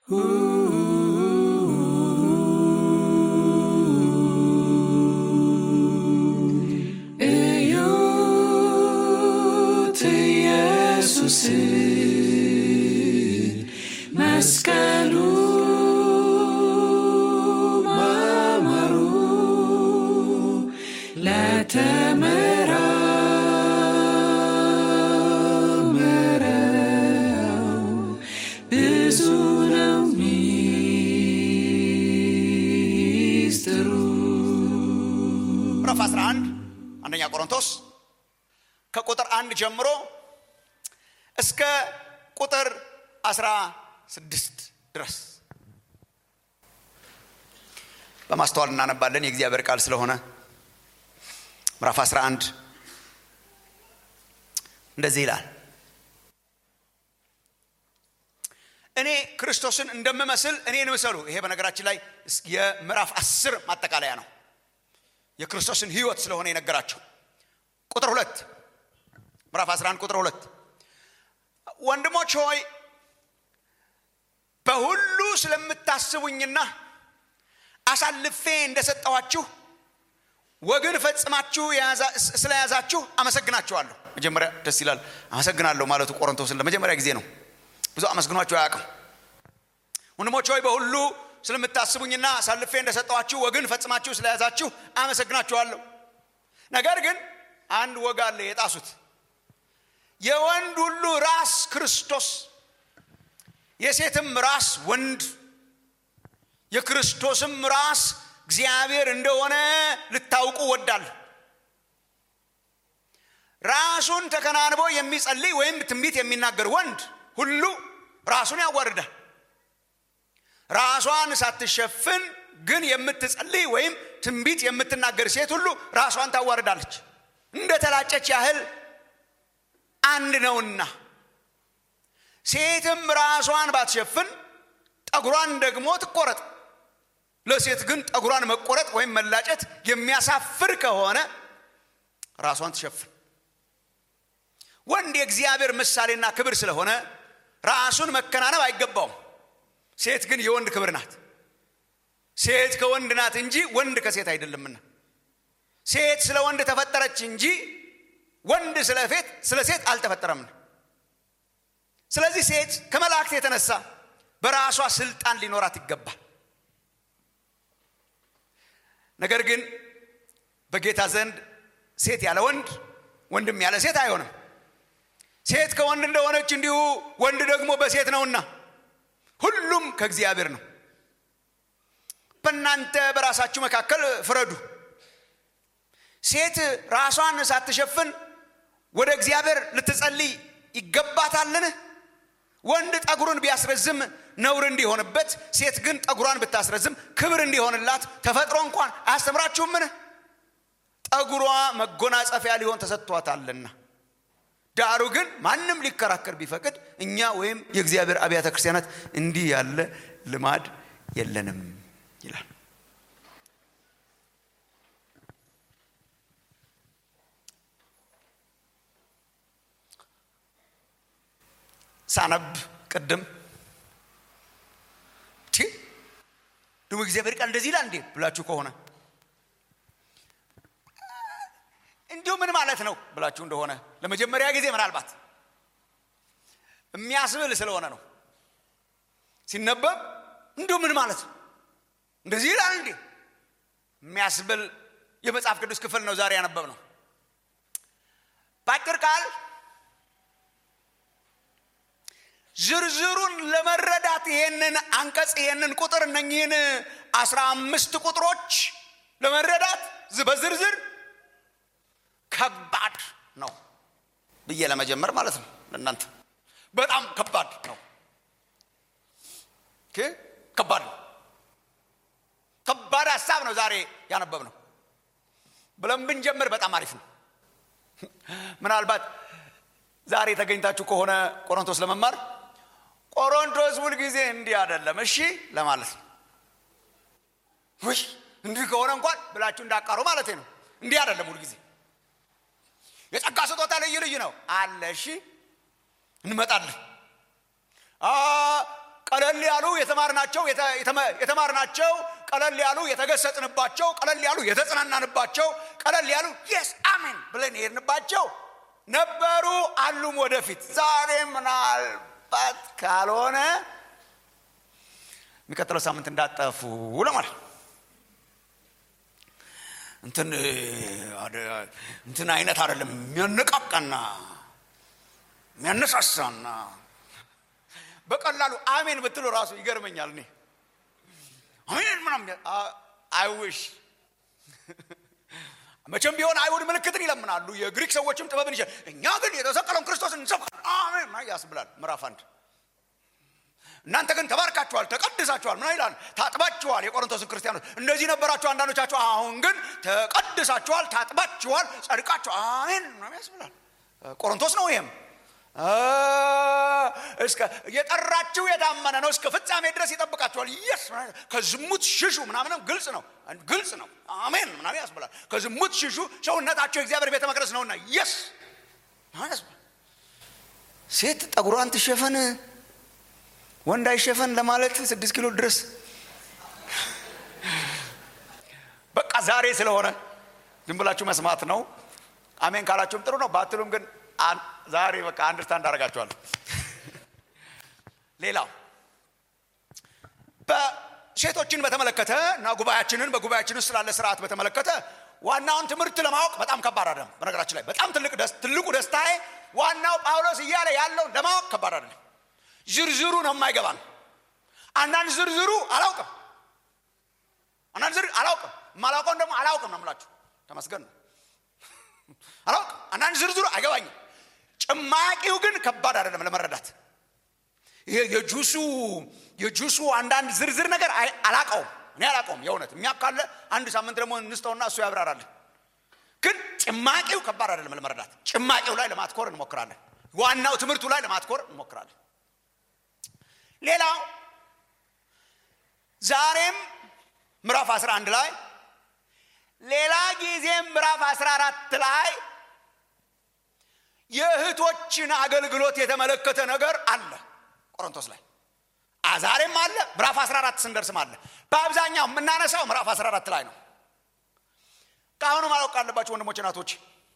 እዩት ኢየሱስን መስቀሉ ማማሩ ለተመራመረው ብዙ ነው ሚስጥሩ። ምዕራፍ 11 አንደኛ ቆሮንቶስ ከቁጥር አንድ ጀምሮ እስከ ቁጥር 16 ድረስ በማስተዋል እናነባለን። የእግዚአብሔር ቃል ስለሆነ ምዕራፍ 11 እንደዚህ ይላል። እኔ ክርስቶስን እንደምመስል እኔን ምሰሉ። ይሄ በነገራችን ላይ የምዕራፍ አስር ማጠቃለያ ነው። የክርስቶስን ሕይወት ስለሆነ የነገራቸው ቁጥር ሁለት ምዕራፍ 11 ቁጥር ሁለት ወንድሞች ሆይ በሁሉ ስለምታስቡኝና አሳልፌ እንደሰጠኋችሁ ወግን ፈጽማችሁ የያዛ- ስለያዛችሁ አመሰግናችኋለሁ። መጀመሪያ ደስ ይላል። አመሰግናለሁ ማለቱ ቆሮንቶስን ለመጀመሪያ ጊዜ ነው። ብዙ አመስግኗችሁ አያውቅም። ወንድሞች ሆይ በሁሉ ስለምታስቡኝና አሳልፌ እንደሰጠኋችሁ ወግን ፈጽማችሁ ስለያዛችሁ አመሰግናችኋለሁ። ነገር ግን አንድ ወግ አለ የጣሱት። የወንድ ሁሉ ራስ ክርስቶስ፣ የሴትም ራስ ወንድ፣ የክርስቶስም ራስ እግዚአብሔር እንደሆነ ልታውቁ ወዳለሁ። ራሱን ተከናንቦ የሚጸልይ ወይም ትንቢት የሚናገር ወንድ ሁሉ ራሱን ያዋርዳል። ራሷን ሳትሸፍን ግን የምትጸልይ ወይም ትንቢት የምትናገር ሴት ሁሉ ራሷን ታዋርዳለች፣ እንደ ተላጨች ያህል አንድ ነውና። ሴትም ራሷን ባትሸፍን ጠጉሯን ደግሞ ትቆረጥ። ለሴት ግን ጠጉሯን መቆረጥ ወይም መላጨት የሚያሳፍር ከሆነ ራሷን ትሸፍን። ወንድ የእግዚአብሔር ምሳሌና ክብር ስለሆነ ራሱን መከናነብ አይገባውም። ሴት ግን የወንድ ክብር ናት። ሴት ከወንድ ናት እንጂ ወንድ ከሴት አይደለምና። ሴት ስለ ወንድ ተፈጠረች እንጂ ወንድ ስለ ፌት ስለ ሴት አልተፈጠረምና። ስለዚህ ሴት ከመላእክት የተነሳ በራሷ ስልጣን ሊኖራት ይገባል። ነገር ግን በጌታ ዘንድ ሴት ያለ ወንድ፣ ወንድም ያለ ሴት አይሆንም። ሴት ከወንድ እንደሆነች እንዲሁ ወንድ ደግሞ በሴት ነውና ሁሉም ከእግዚአብሔር ነው። በእናንተ በራሳችሁ መካከል ፍረዱ። ሴት ራሷን ሳትሸፍን ወደ እግዚአብሔር ልትጸልይ ይገባታልን? ወንድ ጠጉሩን ቢያስረዝም ነውር እንዲሆንበት፣ ሴት ግን ጠጉሯን ብታስረዝም ክብር እንዲሆንላት ተፈጥሮ እንኳን አያስተምራችሁምን? ጠጉሯ መጎናጸፊያ ሊሆን ተሰጥቷታልና። ዳሩ ግን ማንም ሊከራከር ቢፈቅድ እኛ ወይም የእግዚአብሔር አብያተ ክርስቲያናት እንዲህ ያለ ልማድ የለንም ይላል። ሳነብ ቅድም ቲ ደግሞ እግዚአብሔር ቃል እንደዚህ ይላል እንዴ ብላችሁ ከሆነ እንዲሁ ምን ማለት ነው ብላችሁ እንደሆነ ለመጀመሪያ ጊዜ ምናልባት የሚያስብል ስለሆነ ነው። ሲነበብ እንዲሁ ምን ማለት ነው እንደዚህ ይላል እንዴ የሚያስብል የመጽሐፍ ቅዱስ ክፍል ነው ዛሬ ያነበብ ነው። በአጭር ቃል ዝርዝሩን ለመረዳት ይሄንን አንቀጽ ይሄንን ቁጥር እነኚህን አስራ አምስት ቁጥሮች ለመረዳት በዝርዝር ከባድ ነው ብዬ ለመጀመር ማለት ነው። ለእናንተ በጣም ከባድ ነው። ኦኬ፣ ከባድ ነው። ከባድ ሀሳብ ነው ዛሬ ያነበብ ነው ብለን ብንጀምር በጣም አሪፍ ነው። ምናልባት ዛሬ ተገኝታችሁ ከሆነ ቆሮንቶስ ለመማር ቆሮንቶስ ሁልጊዜ እንዲህ አይደለም እሺ ለማለት ነው። ውይ እንዲህ ከሆነ እንኳን ብላችሁ እንዳቃሩ ማለት ነው። እንዲህ አይደለም ሁልጊዜ የጸጋ ስጦታ ልዩ ልዩ ነው አለ። እሺ እንመጣለን። ቀለል ያሉ የተማርናቸው የተማርናቸው ቀለል ያሉ የተገሰጥንባቸው ቀለል ያሉ የተጽናናንባቸው ቀለል ያሉ የስ አሜን ብለን የሄድንባቸው ነበሩ አሉም ወደፊት ዛሬ ምናልባት ካልሆነ የሚቀጥለው ሳምንት እንዳጠፉ ለማለት እንትን እንትን አይነት አይደለም የሚያነቃቃና የሚያነሳሳና በቀላሉ አሜን ብትሉ ራሱ ይገርመኛል እኔ አሜን ምናምን አይውሽ መቼም ቢሆን አይሁድ ምልክትን ይለምናሉ የግሪክ ሰዎችም ጥበብን ይችላል እኛ ግን የተሰቀለውን ክርስቶስን እንሰብካል አሜን ያስብላል ምዕራፍ አንድ እናንተ ግን ተባርካችኋል ተቀድሳችኋል ምን ይላል ታጥባችኋል የቆሮንቶስን ክርስቲያኖች እንደዚህ ነበራችሁ አንዳንዶቻችሁ አሁን ግን ተቀድሳችኋል ታጥባችኋል ጸድቃችኋል አሜን ምናምን ያስብላል ቆሮንቶስ ነው ይሄም እስከ የጠራችሁ የታመነ ነው እስከ ፍጻሜ ድረስ ይጠብቃችኋል የስ ከዝሙት ሽሹ ምናምንም ግልጽ ነው ግልጽ ነው አሜን ምናምን ያስብላል ከዝሙት ሽሹ ሰውነታቸው የእግዚአብሔር ቤተ መቅደስ ነውና የስ ሴት ጠጉሯን ትሸፈን ወንድ አይሸፈን ለማለት ስድስት ኪሎ ድረስ በቃ ዛሬ ስለሆነ ዝም ብላችሁ መስማት ነው አሜን ካላችሁም ጥሩ ነው ባትሉም ግን ዛሬ በቃ አንድርስታንድ አደርጋችኋለሁ ሌላው በሴቶችን በተመለከተ እና ጉባኤያችንን በጉባኤያችን ውስጥ ስላለ ስርዓት በተመለከተ ዋናውን ትምህርት ለማወቅ በጣም ከባድ አይደለም በነገራችን ላይ በጣም ትልቁ ደስታዬ ዋናው ጳውሎስ እያለ ያለውን ለማወቅ ከባድ አይደለም ዝርዝሩ ነው የማይገባን አንዳንድ ዝርዝሩ አላውቅም አንዳንድ ዝር አላውቅም የማላውቀውን ደግሞ አላውቅም ነው ምላችሁ ተመስገን ነው አላውቅም አንዳንድ ዝርዝሩ አይገባኝም ጭማቂው ግን ከባድ አይደለም ለመረዳት ይሄ የጁሱ የጁሱ አንዳንድ ዝርዝር ነገር አላቀውም እኔ አላቀውም የእውነት የሚያካለ አንድ ሳምንት ደግሞ እንስተውና እሱ ያብራራለን ግን ጭማቂው ከባድ አይደለም ለመረዳት ጭማቂው ላይ ለማትኮር እንሞክራለን ዋናው ትምህርቱ ላይ ለማትኮር እንሞክራለን ሌላው ዛሬም ምዕራፍ 11 ላይ ሌላ ጊዜም ምዕራፍ 14 ላይ የእህቶችን አገልግሎት የተመለከተ ነገር አለ ቆሮንቶስ ላይ ዛሬም አለ ምዕራፍ 14 ስንደርስም አለ በአብዛኛው የምናነሳው ምዕራፍ 14 ላይ ነው ከአሁኑ ማወቅ አለባቸው ወንድሞች ናቶች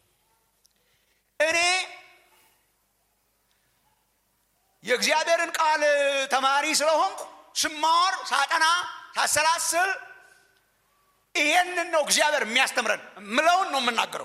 እኔ የእግዚአብሔርን ቃል ተማሪ ስለሆንኩ ስማር ሳጠና ሳሰላስል ይሄንን ነው እግዚአብሔር የሚያስተምረን ምለውን ነው የምናገረው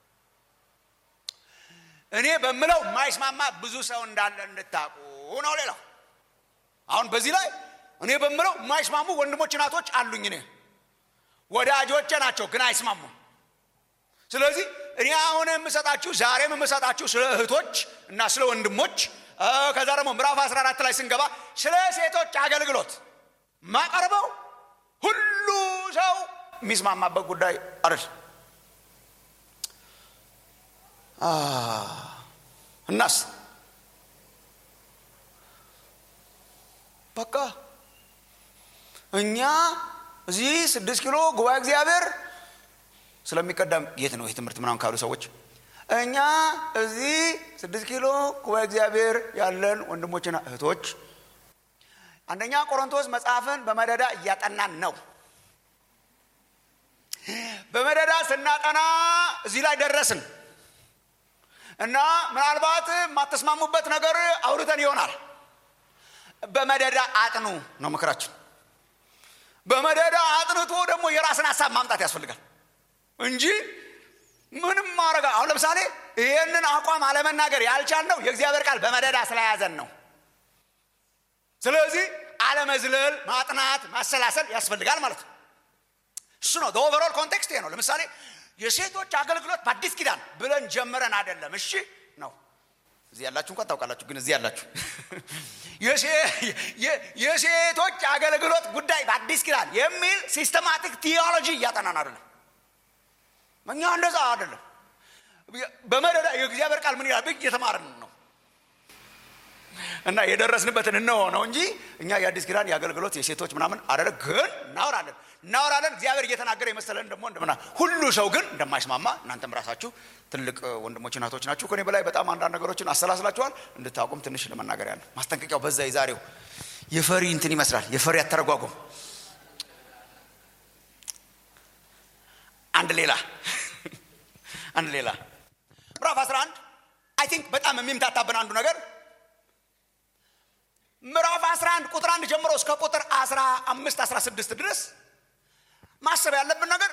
እኔ በምለው የማይስማማ ብዙ ሰው እንዳለ እንድታቁ ነው ሌላው አሁን በዚህ ላይ እኔ በምለው የማይስማሙ ወንድሞች ናቶች አሉኝ እኔ ወዳጆቼ ናቸው ግን አይስማሙም ስለዚህ እኔ አሁን የምሰጣችሁ ዛሬም የምሰጣችሁ ስለ እህቶች እና ስለ ወንድሞች ከዛ ደግሞ ምዕራፍ 14 ላይ ስንገባ ስለ ሴቶች አገልግሎት ማቀርበው ሁሉ ሰው የሚስማማበት ጉዳይ አይደል እናስ በቃ እኛ እዚህ ስድስት ኪሎ ጉባኤ እግዚአብሔር ስለሚቀዳም የት ነው ይህ ትምህርት ምናምን ካሉ ሰዎች እኛ እዚህ ስድስት ኪሎ ጉባኤ እግዚአብሔር ያለን ወንድሞችና እህቶች አንደኛ ቆሮንቶስ መጽሐፍን በመደዳ እያጠናን ነው በመደዳ ስናጠና እዚህ ላይ ደረስን እና ምናልባት የማተስማሙበት ነገር አውርተን ይሆናል በመደዳ አጥኑ ነው ምክራችን በመደዳ አጥንቶ ደግሞ የራስን ሀሳብ ማምጣት ያስፈልጋል እንጂ ምንም ማድረግ አሁን ለምሳሌ ይህንን አቋም አለመናገር ያልቻልነው የእግዚአብሔር ቃል በመደዳ ስለያዘን ነው ስለዚህ አለመዝለል ማጥናት ማሰላሰል ያስፈልጋል ማለት ነው እሱ ነው ኦቨሮል ኮንቴክስት ይሄ ነው ለምሳሌ የሴቶች አገልግሎት በአዲስ ኪዳን ብለን ጀምረን አይደለም እሺ ነው እዚህ ያላችሁ እንኳን ታውቃላችሁ ግን እዚህ ያላችሁ የሴቶች አገልግሎት ጉዳይ በአዲስ ኪዳን የሚል ሲስተማቲክ ቲዮሎጂ እያጠናን አይደለም እኛ እንደዛ አይደለም በመደዳ የእግዚአብሔር ቃል ምን ይላል ብግ እየተማርን ነው እና የደረስንበትን እንሆ ነው እንጂ እኛ የአዲስ ኪዳን የአገልግሎት የሴቶች ምናምን አደለ ግን እናወራለን እናወራለን እግዚአብሔር እየተናገረ የመሰለን ደግሞ እንደምና ሁሉ ሰው ግን እንደማይስማማ እናንተም ራሳችሁ ትልቅ ወንድሞች እናቶች ናችሁ ከኔ በላይ በጣም አንዳንድ ነገሮችን አሰላስላችኋል እንድታውቁም ትንሽ ለመናገር ያለ ማስጠንቀቂያው በዛ የዛሬው የፈሪ እንትን ይመስላል የፈሪ አተረጓጎም አንድ ሌላ አንድ ሌላ ምዕራፍ 11 አይ ቲንክ በጣም የሚምታታብን አንዱ ነገር ምዕራፍ 11 ቁጥር አንድ ጀምሮ እስከ ቁጥር 15 16 ድረስ ማሰብ ያለብን ነገር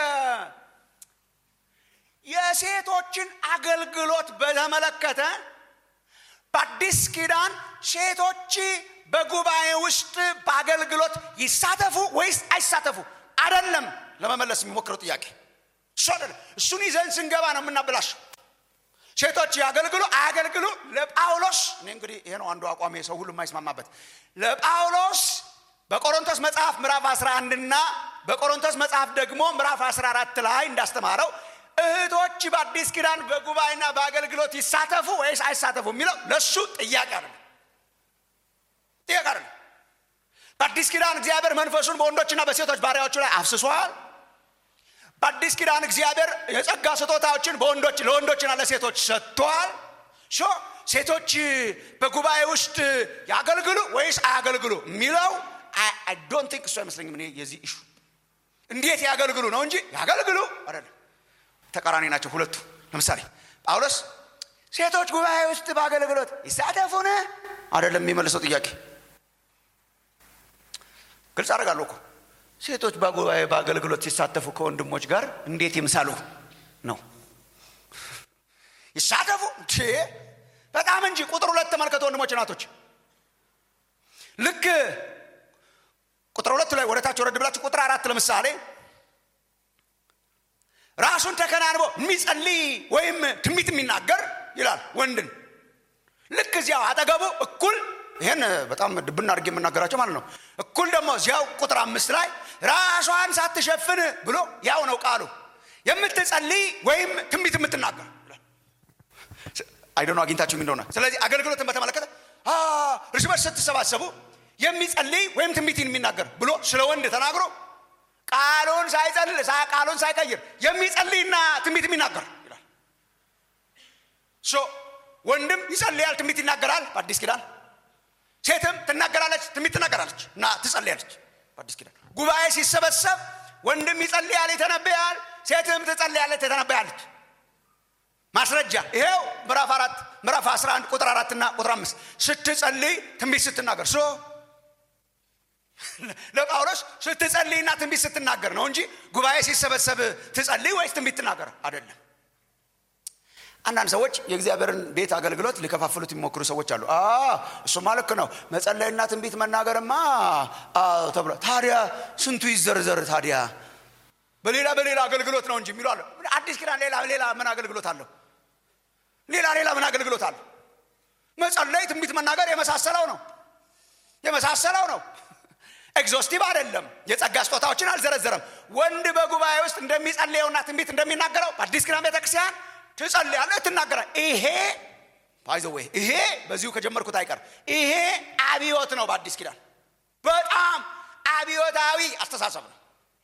የሴቶችን አገልግሎት በተመለከተ በአዲስ ኪዳን ሴቶች በጉባኤ ውስጥ በአገልግሎት ይሳተፉ ወይስ አይሳተፉ አደለም ለመመለስ የሚሞክረው ጥያቄ እሱ አደለም እሱን ይዘን ስንገባ ነው የምናበላሸው ሴቶች ያገልግሉ አያገልግሉ ለጳውሎስ እኔ እንግዲህ ይሄ ነው አንዱ አቋሜ ሰው ሁሉ የማይስማማበት ለጳውሎስ በቆሮንቶስ መጽሐፍ ምዕራፍ 11 እና በቆሮንቶስ መጽሐፍ ደግሞ ምዕራፍ 14 ላይ እንዳስተማረው እህቶች በአዲስ ኪዳን በጉባኤና በአገልግሎት ይሳተፉ ወይስ አይሳተፉ የሚለው ለእሱ ጥያቄ አይደለም ጥያቄ አይደለም በአዲስ ኪዳን እግዚአብሔር መንፈሱን በወንዶችና በሴቶች ባሪያዎቹ ላይ አፍስሷል በአዲስ ኪዳን እግዚአብሔር የጸጋ ስጦታዎችን በወንዶች ለወንዶችና ለሴቶች ሰጥቷል ሾ ሴቶች በጉባኤ ውስጥ ያገልግሉ ወይስ አያገልግሉ የሚለው አይ ዶንት ቲንክ እሱ አይመስለኝም እኔ የዚህ ኢሹ እንዴት ያገልግሉ ነው እንጂ ያገልግሉ አይደለም ተቃራኒ ናቸው ሁለቱ ለምሳሌ ጳውሎስ ሴቶች ጉባኤ ውስጥ በአገልግሎት ይሳተፉን አይደለም የሚመልሰው ጥያቄ ግልጽ አደርጋለሁ እኮ ሴቶች በጉባኤ በአገልግሎት ሲሳተፉ ከወንድሞች ጋር እንዴት ይምሳሉ ነው ይሳተፉ በጣም እንጂ ቁጥር ሁለት ተመልከቱ ወንድሞች ናቶች ልክ ቁጥር ሁለት ላይ ወደታች ወረድ ብላችሁ ቁጥር አራት ለምሳሌ ራሱን ተከናንቦ የሚጸልይ ወይም ትንቢት የሚናገር ይላል ወንድን ልክ እዚያው አጠገቡ እኩል ይህን በጣም ድብና አድርጌ የምናገራቸው ማለት ነው እኩል ደግሞ እዚያው ቁጥር አምስት ላይ ራሷን ሳትሸፍን ብሎ ያው ነው ቃሉ የምትጸልይ ወይም ትንቢት የምትናገር አይደኖ አግኝታችሁ እንደሆነ ስለዚህ አገልግሎትን በተመለከተ እርስ በርስ ስትሰባሰቡ የሚጸልይ ወይም ትንቢትን የሚናገር ብሎ ስለ ወንድ ተናግሮ ቃሉን ሳይጸል ቃሉን ሳይቀይር የሚጸልይና ትንቢት የሚናገር ይላል ወንድም ይጸልያል ትንቢት ይናገራል በአዲስ ኪዳን ሴትም ትናገራለች ትንቢት ትናገራለች እና ትጸልያለች በአዲስ ኪዳን ጉባኤ ሲሰበሰብ ወንድም ይጸልያል ይተነበያል ሴትም ትጸልያለች ትተነበያለች ማስረጃ ይሄው ምዕራፍ አራት ምዕራፍ 11 ቁጥር አራት እና ቁጥር አምስት ስትጸልይ ትንቢት ስትናገር ሶ ለጳውሎስ ስትጸልይና ትንቢት ስትናገር ነው እንጂ ጉባኤ ሲሰበሰብ ትጸልይ ወይስ ትንቢት ትናገር አይደለም አንዳንድ ሰዎች የእግዚአብሔርን ቤት አገልግሎት ሊከፋፍሉት የሚሞክሩ ሰዎች አሉ እሱማ ልክ ነው መጸለይና ትንቢት መናገርማ ተብሎ ታዲያ ስንቱ ይዘርዘር ታዲያ በሌላ በሌላ አገልግሎት ነው እንጂ የሚሉ አለ አዲስ ኪዳን ሌላ ሌላ ምን አገልግሎት አለው ሌላ ሌላ ምን አገልግሎት አለው መጸለይ ትንቢት መናገር የመሳሰለው ነው የመሳሰለው ነው ኤግዞስቲቭ አይደለም የጸጋ ስጦታዎችን አልዘረዘረም ወንድ በጉባኤ ውስጥ እንደሚጸልየውና ትንቢት እንደሚናገረው በአዲስ ኪዳን ቤተክርስቲያን ትጸልያለህ ትናገራል ይሄ ባይዘወይ ይሄ በዚሁ ከጀመርኩት አይቀር ይሄ አብዮት ነው በአዲስ ኪዳን በጣም አብዮታዊ አስተሳሰብ ነው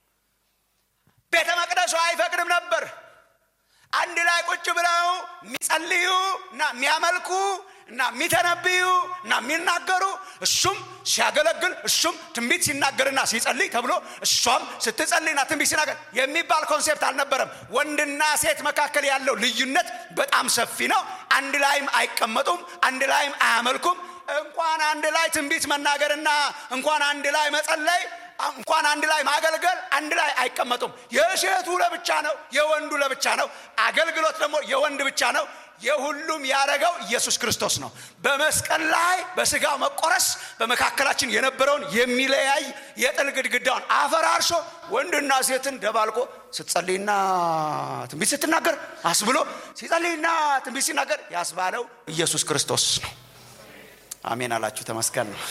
ቤተ መቅደሱ አይፈቅድም ነበር አንድ ላይ ቁጭ ብለው የሚጸልዩ እና የሚያመልኩ እና የሚተነብዩ እና የሚናገሩ እሱም ሲያገለግል እሱም ትንቢት ሲናገርና ሲጸልይ ተብሎ እሷም ስትጸልይና ትንቢት ሲናገር የሚባል ኮንሴፕት አልነበረም ወንድና ሴት መካከል ያለው ልዩነት በጣም ሰፊ ነው አንድ ላይም አይቀመጡም አንድ ላይም አያመልኩም እንኳን አንድ ላይ ትንቢት መናገርና እንኳን አንድ ላይ መጸለይ እንኳን አንድ ላይ ማገልገል አንድ ላይ አይቀመጡም የሴቱ ለብቻ ነው የወንዱ ለብቻ ነው አገልግሎት ደግሞ የወንድ ብቻ ነው የሁሉም ያደረገው ኢየሱስ ክርስቶስ ነው በመስቀል ላይ በስጋው መቆረስ በመካከላችን የነበረውን የሚለያይ የጥል ግድግዳውን አፈራርሶ ወንድና ሴትን ደባልቆ ስትጸልይና ትንቢት ስትናገር አስብሎ ሲጸልይና ትንቢት ሲናገር ያስባለው ኢየሱስ ክርስቶስ ነው አሜን አላችሁ ተመስገን ነው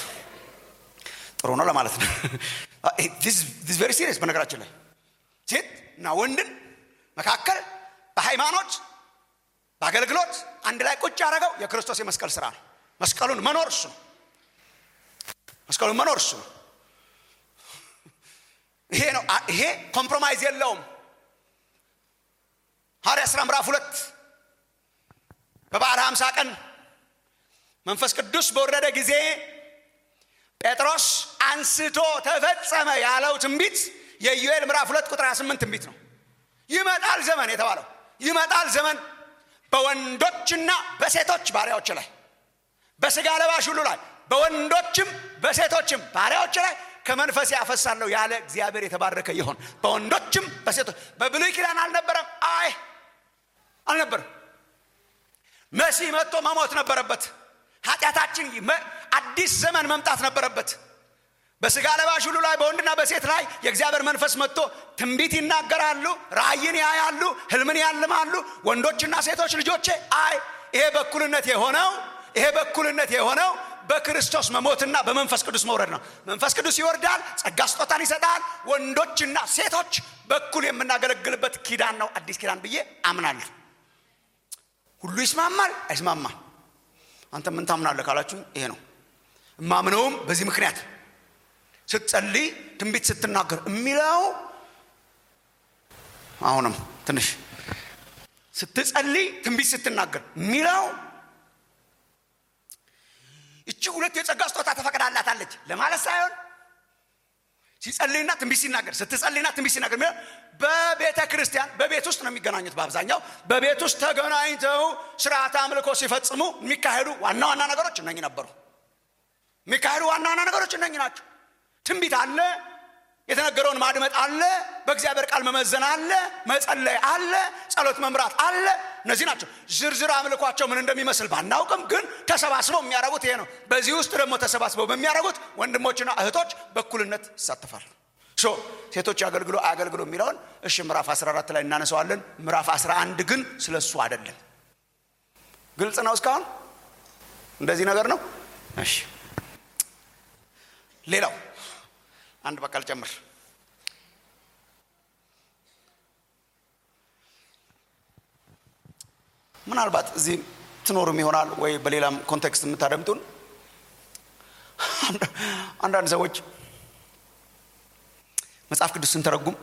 ጥሩ ነው ለማለት ነው ቬሪ ሲሪየስ በነገራችን ላይ ሴት እና ወንድን መካከል በሃይማኖት በአገልግሎት አንድ ላይ ቁጭ ያደረገው የክርስቶስ የመስቀል ስራ ነው መስቀሉን መኖር እሱ ነው መስቀሉን መኖር እሱ ነው ይሄ ነው ይሄ ኮምፕሮማይዝ የለውም ሐዋርያ ሥራ ምዕራፍ ሁለት በበዓለ ሀምሳ ቀን መንፈስ ቅዱስ በወረደ ጊዜ ጴጥሮስ አንስቶ ተፈጸመ ያለው ትንቢት የኢዩኤል ምዕራፍ ሁለት ቁጥር 28 ትንቢት ነው ይመጣል ዘመን የተባለው ይመጣል ዘመን በወንዶችና በሴቶች ባሪያዎች ላይ በስጋ ለባሽ ሁሉ ላይ በወንዶችም በሴቶችም ባሪያዎች ላይ ከመንፈስ ያፈሳለሁ ያለ እግዚአብሔር የተባረከ ይሆን በወንዶችም በሴቶች በብሉይ ኪዳን አልነበረም አይ አልነበረም መሲህ መጥቶ መሞት ነበረበት ኃጢአታችን አዲስ ዘመን መምጣት ነበረበት በስጋ ለባሽ ሁሉ ላይ በወንድና በሴት ላይ የእግዚአብሔር መንፈስ መጥቶ ትንቢት ይናገራሉ ራእይን ያያሉ ህልምን ያልማሉ ወንዶችና ሴቶች ልጆቼ አይ ይሄ በኩልነት የሆነው ይሄ በኩልነት የሆነው በክርስቶስ መሞትና በመንፈስ ቅዱስ መውረድ ነው መንፈስ ቅዱስ ይወርዳል ጸጋ ስጦታን ይሰጣል ወንዶችና ሴቶች በኩል የምናገለግልበት ኪዳን ነው አዲስ ኪዳን ብዬ አምናለሁ ሁሉ ይስማማል አይስማማም አንተ ምን ታምናለህ ካላችሁ ይሄ ነው እማምነውም በዚህ ምክንያት ስትጸልይ ትንቢት ስትናገር የሚለው አሁንም ትንሽ ስትጸልይ ትንቢት ስትናገር የሚለው እቺ ሁለት የጸጋ ስጦታ ተፈቅዳላታለች ለማለት ሳይሆን ሲጸልይና ትንቢት ሲናገር ስትጸልይና ትንቢት ሲናገር በቤተ ክርስቲያን በቤት ውስጥ ነው የሚገናኙት በአብዛኛው በቤት ውስጥ ተገናኝተው ስርዓት አምልኮ ሲፈጽሙ የሚካሄዱ ዋና ዋና ነገሮች እነኝ ነበሩ የሚካሄዱ ዋና ዋና ነገሮች እነኝ ናቸው ትንቢት አለ የተነገረውን ማድመጥ አለ በእግዚአብሔር ቃል መመዘን አለ መጸለይ አለ ጸሎት መምራት አለ እነዚህ ናቸው ዝርዝር አምልኳቸው ምን እንደሚመስል ባናውቅም ግን ተሰባስበው የሚያደርጉት ይሄ ነው በዚህ ውስጥ ደግሞ ተሰባስበው በሚያደርጉት ወንድሞችና እህቶች በኩልነት ይሳተፋል ሶ ሴቶች አገልግሎ አያገልግሎ የሚለውን እሺ ምዕራፍ 14 ላይ እናነሰዋለን ምዕራፍ 11 ግን ስለ እሱ አይደለም ግልጽ ነው እስካሁን እንደዚህ ነገር ነው እሺ ሌላው አንድ በቃል ጨምር ምናልባት እዚህ ትኖሩም ይሆናል ወይ በሌላም ኮንቴክስት የምታደምጡን አንዳንድ ሰዎች መጽሐፍ ቅዱስ ስንተረጉም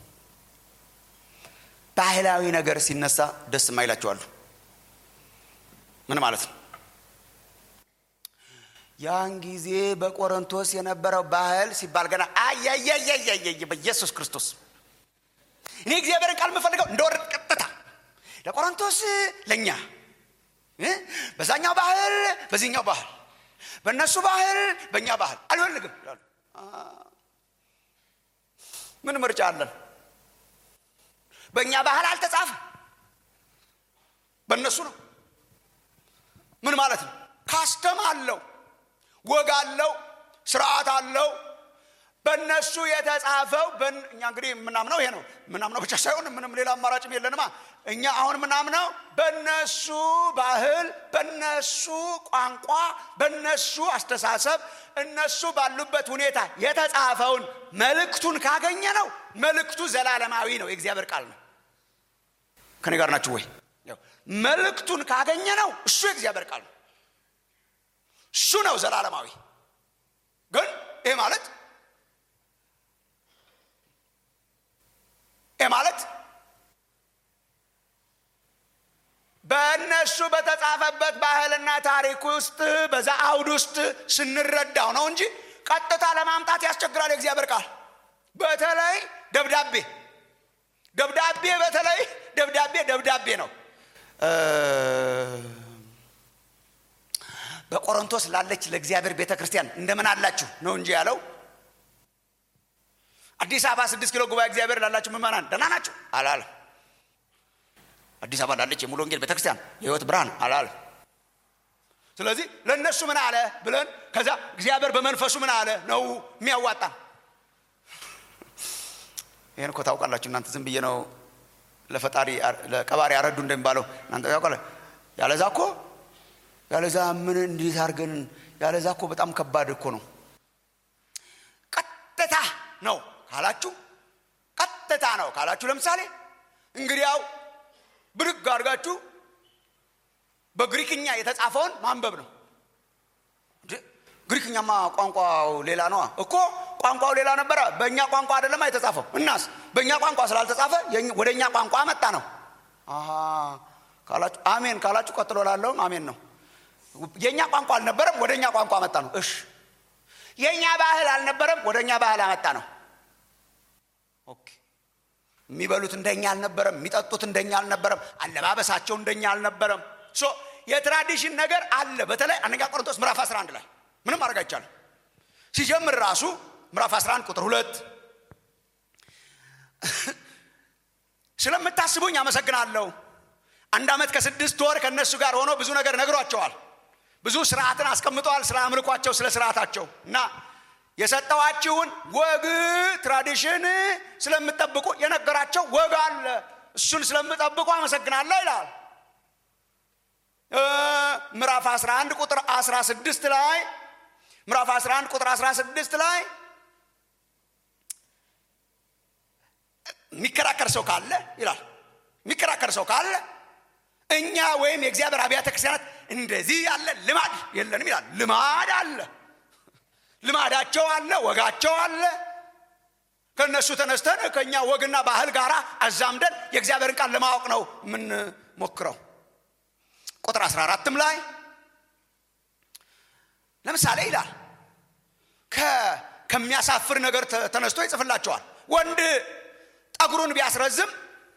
ባህላዊ ነገር ሲነሳ ደስ የማይላቸዋሉ ምን ማለት ነው ያን ጊዜ በቆሮንቶስ የነበረው ባህል ሲባል ገና አያያያያየ በኢየሱስ ክርስቶስ እኔ እግዚአብሔርን ቃል የምፈልገው እንደወረድ ቀጥታ ለቆሮንቶስ ለእኛ በዛኛው ባህል በዚህኛው ባህል በእነሱ ባህል በእኛ ባህል አልፈልግም ምን ምርጫ አለን በእኛ ባህል አልተጻፈ በእነሱ ነው ምን ማለት ነው ካስተም አለው ወግ አለው ስርዓት አለው በእነሱ የተጻፈው እኛ እንግዲህ የምናምነው ይሄ ነው የምናምነው ብቻ ሳይሆን ምንም ሌላ አማራጭም የለንማ እኛ አሁን የምናምነው በእነሱ ባህል በእነሱ ቋንቋ በእነሱ አስተሳሰብ እነሱ ባሉበት ሁኔታ የተጻፈውን መልእክቱን ካገኘ ነው መልእክቱ ዘላለማዊ ነው የእግዚአብሔር ቃል ነው ከኔ ጋር ናችሁ ወይ መልእክቱን ካገኘ ነው እሱ የእግዚአብሔር ቃል ነው እሱ ነው ዘላለማዊ ግን ይሄ ማለት ይሄ ማለት በእነሱ በተጻፈበት ባህልና ታሪክ ውስጥ በዛ አውድ ውስጥ ስንረዳው ነው እንጂ ቀጥታ ለማምጣት ያስቸግራል የእግዚአብሔር ቃል በተለይ ደብዳቤ ደብዳቤ በተለይ ደብዳቤ ደብዳቤ ነው በቆሮንቶስ ላለች ለእግዚአብሔር ቤተ ክርስቲያን እንደምን አላችሁ ነው እንጂ ያለው አዲስ አበባ ስድስት ኪሎ ጉባኤ እግዚአብሔር ላላችሁ ምመናን ደህና ናቸው አላለ አዲስ አበባ ላለች የሙሉ ወንጌል ቤተክርስቲያን የህይወት ብርሃን አላለ ስለዚህ ለእነሱ ምን አለ ብለን ከዛ እግዚአብሔር በመንፈሱ ምን አለ ነው የሚያዋጣ ይህን እኮ ታውቃላችሁ እናንተ ዝም ብዬ ነው ለፈጣሪ ለቀባሪ አረዱ እንደሚባለው እናንተ ታውቃለ ያለዛ እኮ ያለዛ ምን እንዴት አድርገን ያለዛ እኮ በጣም ከባድ እኮ ነው ቀጥታ ነው ካላችሁ ቀጥታ ነው ካላችሁ ለምሳሌ እንግዲያው ብድግ አድርጋችሁ በግሪክኛ የተጻፈውን ማንበብ ነው ግሪክኛማ ቋንቋው ሌላ ነዋ እኮ ቋንቋው ሌላ ነበረ በእኛ ቋንቋ አይደለማ የተጻፈው እናስ በእኛ ቋንቋ ስላልተጻፈ ወደ እኛ ቋንቋ መጣ ነው ካላችሁ አሜን ካላችሁ ቀጥሎ ላለውም አሜን ነው የእኛ ቋንቋ አልነበረም ወደ እኛ ቋንቋ መጣ ነው እሽ የእኛ ባህል አልነበረም ወደ እኛ ባህል አመጣ ነው ኦኬ የሚበሉት እንደኛ አልነበረም የሚጠጡት እንደኛ አልነበረም አለባበሳቸው እንደኛ አልነበረም ሶ የትራዲሽን ነገር አለ በተለይ አንደኛ ቆሮንቶስ ምዕራፍ 11 ላይ ምንም ማድረግ አይቻልም ሲጀምር ራሱ ምዕራፍ 11 ቁጥር ሁለት ስለምታስቡኝ አመሰግናለሁ አንድ ዓመት ከስድስት ወር ከእነሱ ጋር ሆኖ ብዙ ነገር ነግሯቸዋል ብዙ ስርዓትን አስቀምጠዋል ስለ አምልኳቸው ስለ ስርዓታቸው እና የሰጠዋችሁን ወግ ትራዲሽን ስለምጠብቁ የነገራቸው ወግ አለ እሱን ስለምጠብቁ አመሰግናለሁ ይላል ምዕራፍ 11 ቁጥር 16 ላይ ምዕራፍ 11 ቁጥር 16 ላይ የሚከራከር ሰው ካለ ይላል የሚከራከር ሰው ካለ እኛ ወይም የእግዚአብሔር አብያተ ክርስቲያናት እንደዚህ ያለ ልማድ የለንም ይላል ልማድ አለ ልማዳቸው አለ ወጋቸው አለ ከእነሱ ተነስተን ከእኛ ወግና ባህል ጋር አዛምደን የእግዚአብሔርን ቃል ለማወቅ ነው የምንሞክረው ቁጥር 14ም ላይ ለምሳሌ ይላል ከሚያሳፍር ነገር ተነስቶ ይጽፍላቸዋል ወንድ ጠጉሩን ቢያስረዝም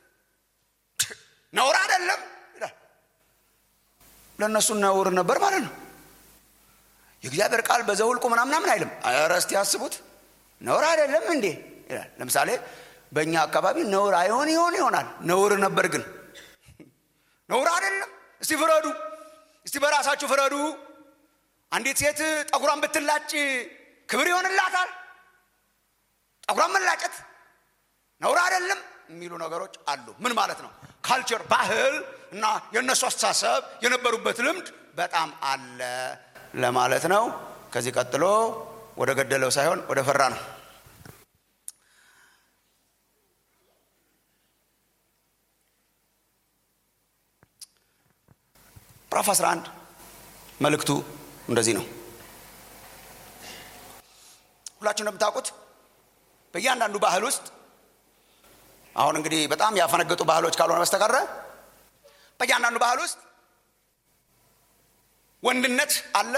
ነውር አይደለም ይላል ለእነሱ ነውር ነበር ማለት ነው የእግዚአብሔር ቃል በዘውልቁ ምናምናምን አይልም ኧረ እስቲ ያስቡት ነውር አይደለም እንዴ ይላል ለምሳሌ በእኛ አካባቢ ነውር አይሆን ይሆን ይሆናል ነውር ነበር ግን ነውር አይደለም እስቲ ፍረዱ እስቲ በራሳችሁ ፍረዱ አንዲት ሴት ጠጉሯን ብትላጭ ክብር ይሆንላታል ጠጉሯን መላጨት ነውር አይደለም የሚሉ ነገሮች አሉ ምን ማለት ነው ካልቸር ባህል እና የእነሱ አስተሳሰብ የነበሩበት ልምድ በጣም አለ ለማለት ነው ከዚህ ቀጥሎ ወደ ገደለው ሳይሆን ወደ ፈራ ነው ምዕራፍ 11 መልእክቱ እንደዚህ ነው ሁላችሁ እንደምታውቁት በእያንዳንዱ ባህል ውስጥ አሁን እንግዲህ በጣም ያፈነገጡ ባህሎች ካልሆነ በስተቀረ በእያንዳንዱ ባህል ውስጥ ወንድነት አለ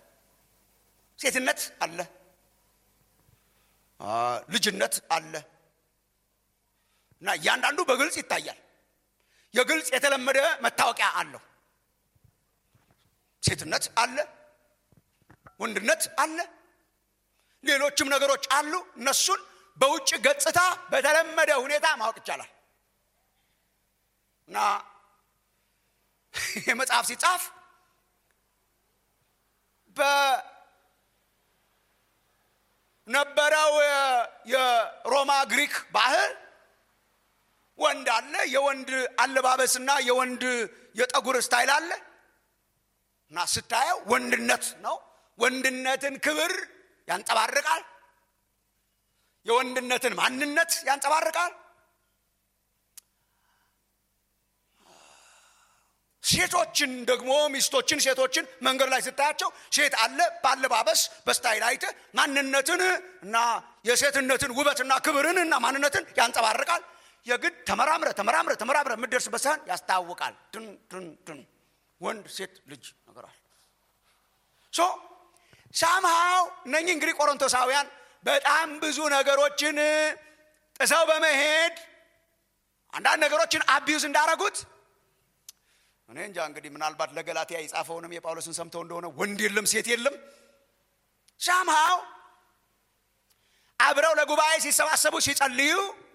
ሴትነት አለ ልጅነት አለ እና እያንዳንዱ በግልጽ ይታያል የግልጽ የተለመደ መታወቂያ አለው ሴትነት አለ ወንድነት አለ ሌሎችም ነገሮች አሉ እነሱን በውጭ ገጽታ በተለመደ ሁኔታ ማወቅ ይቻላል እና የመጽሐፍ ሲጻፍ በነበረው የሮማ ግሪክ ባህል ወንድ አለ የወንድ አለባበስና የወንድ የጠጉር ስታይል አለ እና ስታየው ወንድነት ነው ወንድነትን ክብር ያንጸባርቃል የወንድነትን ማንነት ያንጸባርቃል ሴቶችን ደግሞ ሚስቶችን ሴቶችን መንገድ ላይ ስታያቸው ሴት አለ በአለባበስ በስታይል አይተ ማንነትን እና የሴትነትን ውበትና ክብርን እና ማንነትን ያንጸባርቃል የግድ ተመራምረ ተመራምረ ተመራምረ የምደርስበት ሳህን ያስታውቃል ድን ድን ድን ወንድ ሴት ልጅ ነገራል ሶ ሳምሃው እነኚህ እንግዲህ ቆሮንቶሳውያን በጣም ብዙ ነገሮችን ጥሰው በመሄድ አንዳንድ ነገሮችን አቢዩዝ እንዳረጉት እኔ እንጃ እንግዲህ ምናልባት ለገላትያ የጻፈውንም የጳውሎስን ሰምተው እንደሆነ ወንድ የለም ሴት የለም ሳምሃው አብረው ለጉባኤ ሲሰባሰቡ ሲጸልዩ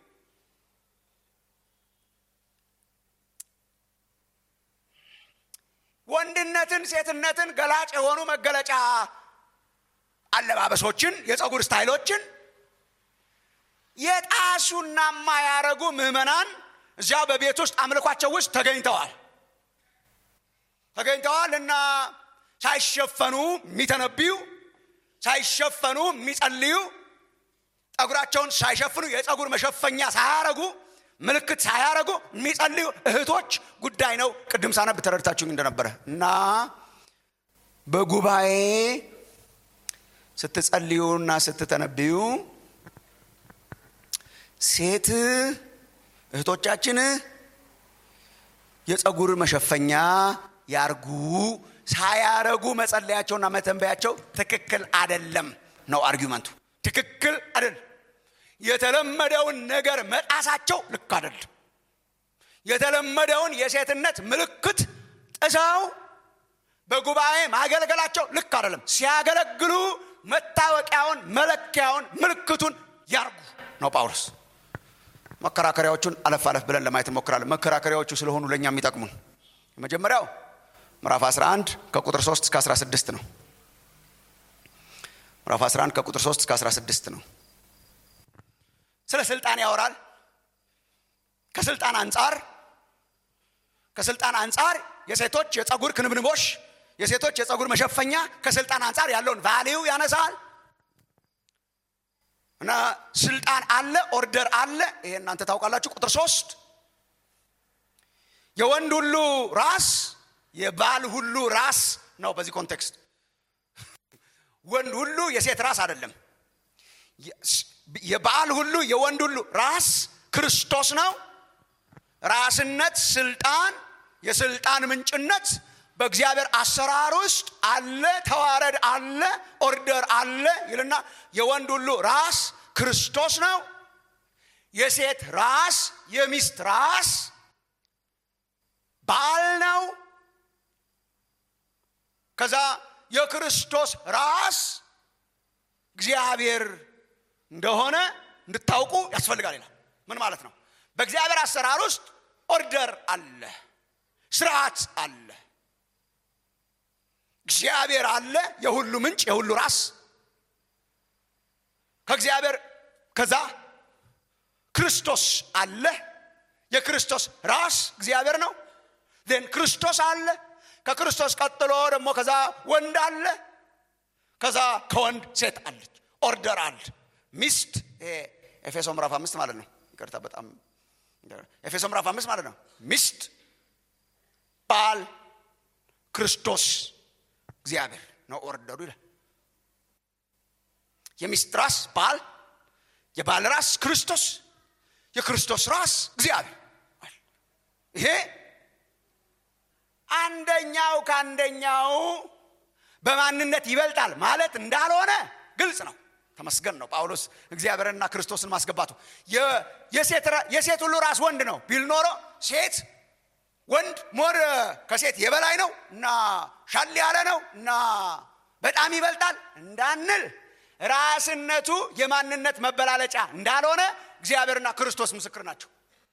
ወንድነትን ሴትነትን ገላጭ የሆኑ መገለጫ አለባበሶችን የፀጉር ስታይሎችን የጣሱና ማያረጉ ምዕመናን እዚያ በቤት ውስጥ አምልኳቸው ውስጥ ተገኝተዋል ተገኝተዋል እና ሳይሸፈኑ የሚተነብዩ ሳይሸፈኑ የሚጸልዩ ጠጉራቸውን ሳይሸፍኑ የፀጉር መሸፈኛ ሳያረጉ ምልክት ሳያረጉ የሚጸልዩ እህቶች ጉዳይ ነው ቅድም ሳነብ ተረድታችሁኝ እንደነበረ እና በጉባኤ ስትጸልዩና ስትተነብዩ ሴት እህቶቻችን የፀጉር መሸፈኛ ያርጉ ሳያረጉ መጸለያቸውና መተንበያቸው ትክክል አደለም ነው አርጊመንቱ። ትክክል አይደል። የተለመደውን ነገር መጣሳቸው ልክ አይደለም። የተለመደውን የሴትነት ምልክት ጥሰው በጉባኤ ማገልገላቸው ልክ አይደለም። ሲያገለግሉ መታወቂያውን፣ መለኪያውን፣ ምልክቱን ያርጉ ነው ጳውሎስ። መከራከሪያዎቹን አለፍ አለፍ ብለን ለማየት እንሞክራለን። መከራከሪያዎቹ ስለሆኑ ለእኛ የሚጠቅሙን የመጀመሪያው ምዕራፍ 11 ከቁጥር 3 እስከ 16 ነው። ምዕራፍ 11 ከቁጥር 3 እስከ 16 ነው። ስለ ስልጣን ያወራል። ከስልጣን አንጻር ከስልጣን አንጻር የሴቶች የጸጉር ክንብንቦሽ የሴቶች የጸጉር መሸፈኛ ከስልጣን አንጻር ያለውን ቫሊዩ ያነሳል እና ስልጣን አለ፣ ኦርደር አለ። ይሄ እናንተ ታውቃላችሁ። ቁጥር ሶስት የወንድ ሁሉ ራስ የባል ሁሉ ራስ ነው። በዚህ ኮንቴክስት ወንድ ሁሉ የሴት ራስ አይደለም። የባል ሁሉ የወንድ ሁሉ ራስ ክርስቶስ ነው። ራስነት፣ ስልጣን፣ የስልጣን ምንጭነት በእግዚአብሔር አሰራር ውስጥ አለ። ተዋረድ አለ፣ ኦርደር አለ ይልና የወንድ ሁሉ ራስ ክርስቶስ ነው። የሴት ራስ የሚስት ራስ ባል ነው። ከዛ የክርስቶስ ራስ እግዚአብሔር እንደሆነ እንድታውቁ ያስፈልጋል ይላል። ምን ማለት ነው? በእግዚአብሔር አሰራር ውስጥ ኦርደር አለ፣ ስርዓት አለ፣ እግዚአብሔር አለ፣ የሁሉ ምንጭ፣ የሁሉ ራስ ከእግዚአብሔር ከዛ ክርስቶስ አለ። የክርስቶስ ራስ እግዚአብሔር ነው። ን ክርስቶስ አለ። ከክርስቶስ ቀጥሎ ደግሞ ከዛ ወንድ አለ። ከዛ ከወንድ ሴት አለች። ኦርደር አለ። ሚስት ኤፌሶ ምዕራፍ አምስት ማለት ነው። ይቅርታ በጣም ኤፌሶ ምዕራፍ አምስት ማለት ነው። ሚስት፣ ባል፣ ክርስቶስ፣ እግዚአብሔር ነው ኦርደሩ ይላል። የሚስት ራስ ባል፣ የባል ራስ ክርስቶስ፣ የክርስቶስ ራስ እግዚአብሔር። ይሄ አንደኛው ከአንደኛው በማንነት ይበልጣል ማለት እንዳልሆነ ግልጽ ነው። ተመስገን ነው ጳውሎስ እግዚአብሔርንና ክርስቶስን ማስገባቱ። የሴት ሁሉ ራስ ወንድ ነው ቢል ኖሮ ሴት ወንድ ሞር ከሴት የበላይ ነው እና ሻል ያለ ነው እና በጣም ይበልጣል እንዳንል ራስነቱ የማንነት መበላለጫ እንዳልሆነ እግዚአብሔርና ክርስቶስ ምስክር ናቸው።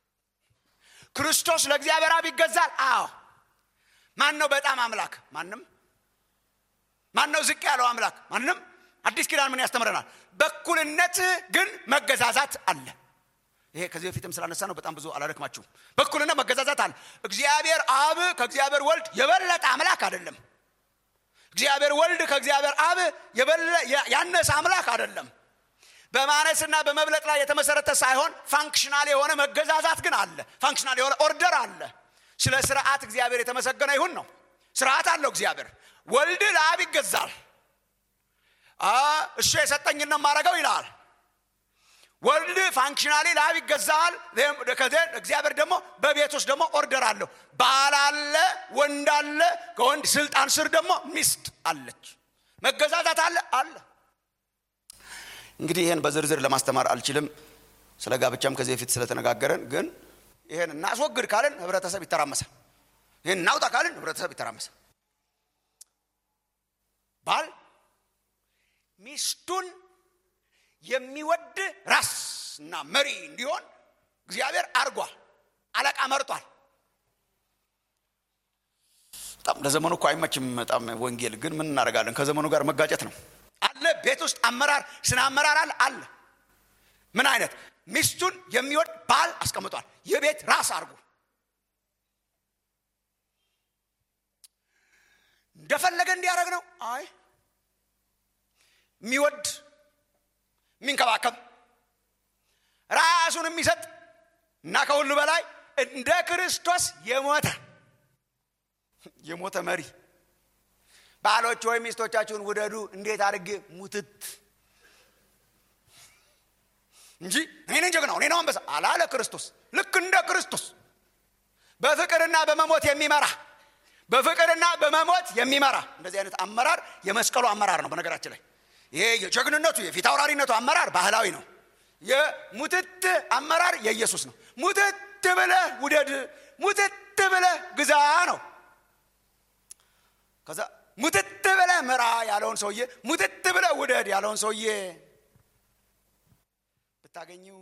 ክርስቶስ ለእግዚአብሔር አብ ይገዛል። አዎ። ማን ነው በጣም አምላክ? ማንም። ማን ነው ዝቅ ያለው አምላክ? ማንም። አዲስ ኪዳን ምን ያስተምረናል? በኩልነት ግን መገዛዛት አለ። ይሄ ከዚህ በፊትም ስላነሳ ነው በጣም ብዙ አላደክማችሁም። በኩልነት መገዛዛት አለ። እግዚአብሔር አብ ከእግዚአብሔር ወልድ የበለጠ አምላክ አይደለም። እግዚአብሔር ወልድ ከእግዚአብሔር አብ ያነሰ አምላክ አይደለም። በማነስና በመብለጥ ላይ የተመሰረተ ሳይሆን ፋንክሽናል የሆነ መገዛዛት ግን አለ። ፋንክሽናል የሆነ ኦርደር አለ። ስለ ስርዓት እግዚአብሔር የተመሰገነ ይሁን ነው። ስርዓት አለው እግዚአብሔር። ወልድ ለአብ ይገዛል። እሱ የሰጠኝን ነው የማደርገው ይላል። ወልድ ፋንክሽናሊ ለአብ ይገዛል። እግዚአብሔር ደግሞ በቤት ውስጥ ደግሞ ኦርደር አለው። ባል አለ፣ ወንድ አለ። ከወንድ ስልጣን ስር ደግሞ ሚስት አለች። መገዛዛት አለ አለ። እንግዲህ ይህን በዝርዝር ለማስተማር አልችልም። ስለ ጋብቻም ከዚህ በፊት ስለተነጋገረን፣ ግን ይህን እናስወግድ ካልን ህብረተሰብ ይተራመሳል። ይህን እናውጣ ካልን ህብረተሰብ ይተራመሳል። ባል ሚስቱን የሚወድ ራስ እና መሪ እንዲሆን እግዚአብሔር አድርጓል። አለቃ መርጧል። በጣም ለዘመኑ እኮ አይመችም። በጣም ወንጌል ግን ምን እናደርጋለን? ከዘመኑ ጋር መጋጨት ነው አለ። ቤት ውስጥ አመራር ስነ አመራር አለ አለ። ምን አይነት ሚስቱን የሚወድ ባል አስቀምጧል። የቤት ራስ አድርጎ እንደፈለገ እንዲያደርግ ነው። አይ የሚወድ የሚንከባከብ ራሱን የሚሰጥ እና ከሁሉ በላይ እንደ ክርስቶስ የሞተ የሞተ መሪ። ባሎች ወይም ሚስቶቻችሁን ውደዱ እንዴት አድርጌ ሙትት እንጂ እኔ ነኝ ጀግናው እኔ ነው አንበሳ አላለ ክርስቶስ። ልክ እንደ ክርስቶስ በፍቅርና በመሞት የሚመራ በፍቅርና በመሞት የሚመራ እንደዚህ አይነት አመራር የመስቀሉ አመራር ነው። በነገራችን ላይ ይሄ የጀግንነቱ የፊት አውራሪነቱ አመራር ባህላዊ ነው የሙትት አመራር የኢየሱስ ነው ሙትት ብለህ ውደድ ሙትት ብለህ ግዛ ነው ከዛ ሙትት ብለህ ምራ ያለውን ሰውዬ ሙትት ብለህ ውደድ ያለውን ሰውዬ ብታገኙ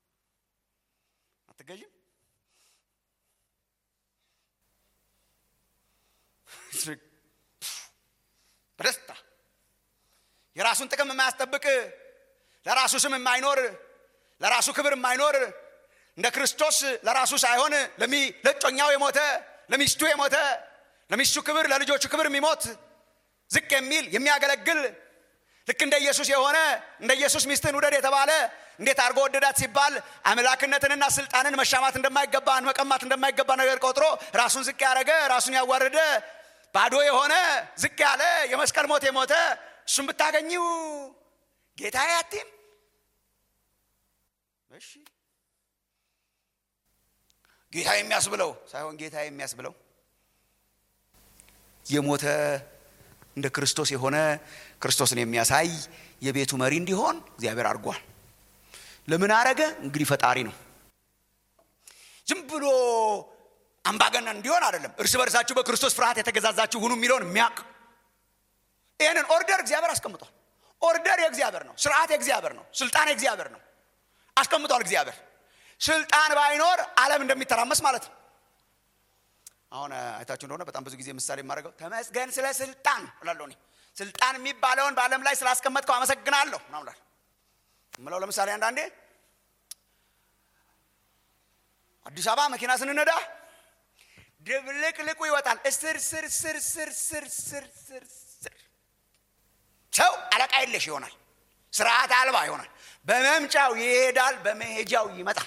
አትገዥም በደስታ የራሱን ጥቅም የማያስጠብቅ ለራሱ ስም የማይኖር ለራሱ ክብር የማይኖር እንደ ክርስቶስ ለራሱ ሳይሆን ለጮኛው የሞተ ለሚስቱ የሞተ ለሚስቱ ክብር ለልጆቹ ክብር የሚሞት ዝቅ የሚል የሚያገለግል ልክ እንደ ኢየሱስ የሆነ እንደ ኢየሱስ ሚስትን ውደድ የተባለ እንዴት አድርጎ ወደዳት ሲባል አምላክነትንና ስልጣንን መሻማት እንደማይገባ መቀማት እንደማይገባ ነገር ቆጥሮ ራሱን ዝቅ ያደረገ ራሱን ያዋረደ ባዶ የሆነ ዝቅ ያለ የመስቀል ሞት የሞተ እሱም ብታገኙ ጌታ ያቲም እሺ ጌታ የሚያስብለው ሳይሆን ጌታ የሚያስብለው የሞተ እንደ ክርስቶስ የሆነ ክርስቶስን የሚያሳይ የቤቱ መሪ እንዲሆን እግዚአብሔር አድርጓል ለምን አረገ እንግዲህ ፈጣሪ ነው ዝም ብሎ አምባገነን እንዲሆን አይደለም እርስ በርሳችሁ በክርስቶስ ፍርሃት የተገዛዛችሁ ሁኑ የሚለውን የሚያውቅ ይህንን ኦርደር እግዚአብሔር አስቀምጧል ኦርደር የእግዚአብሔር ነው ስርዓት የእግዚአብሔር ነው ስልጣን የእግዚአብሔር ነው አስቀምጧል እግዚአብሔር ስልጣን ባይኖር አለም እንደሚተራመስ ማለት ነው አሁን አይታችሁ እንደሆነ በጣም ብዙ ጊዜ ምሳሌ የማደርገው ተመስገን ስለ ስልጣን እላለሁ እኔ ስልጣን የሚባለውን በአለም ላይ ስላስቀመጥከው አመሰግናለሁ ምናምላል ምለው ለምሳሌ አንዳንዴ አዲስ አበባ መኪና ስንነዳ ድብልቅልቁ ይወጣል እስር ስር ስር ስር ስር ስር ስር ስር ሰው አለቃ የለሽ ይሆናል ስርዓት አልባ ይሆናል በመምጫው ይሄዳል በመሄጃው ይመጣል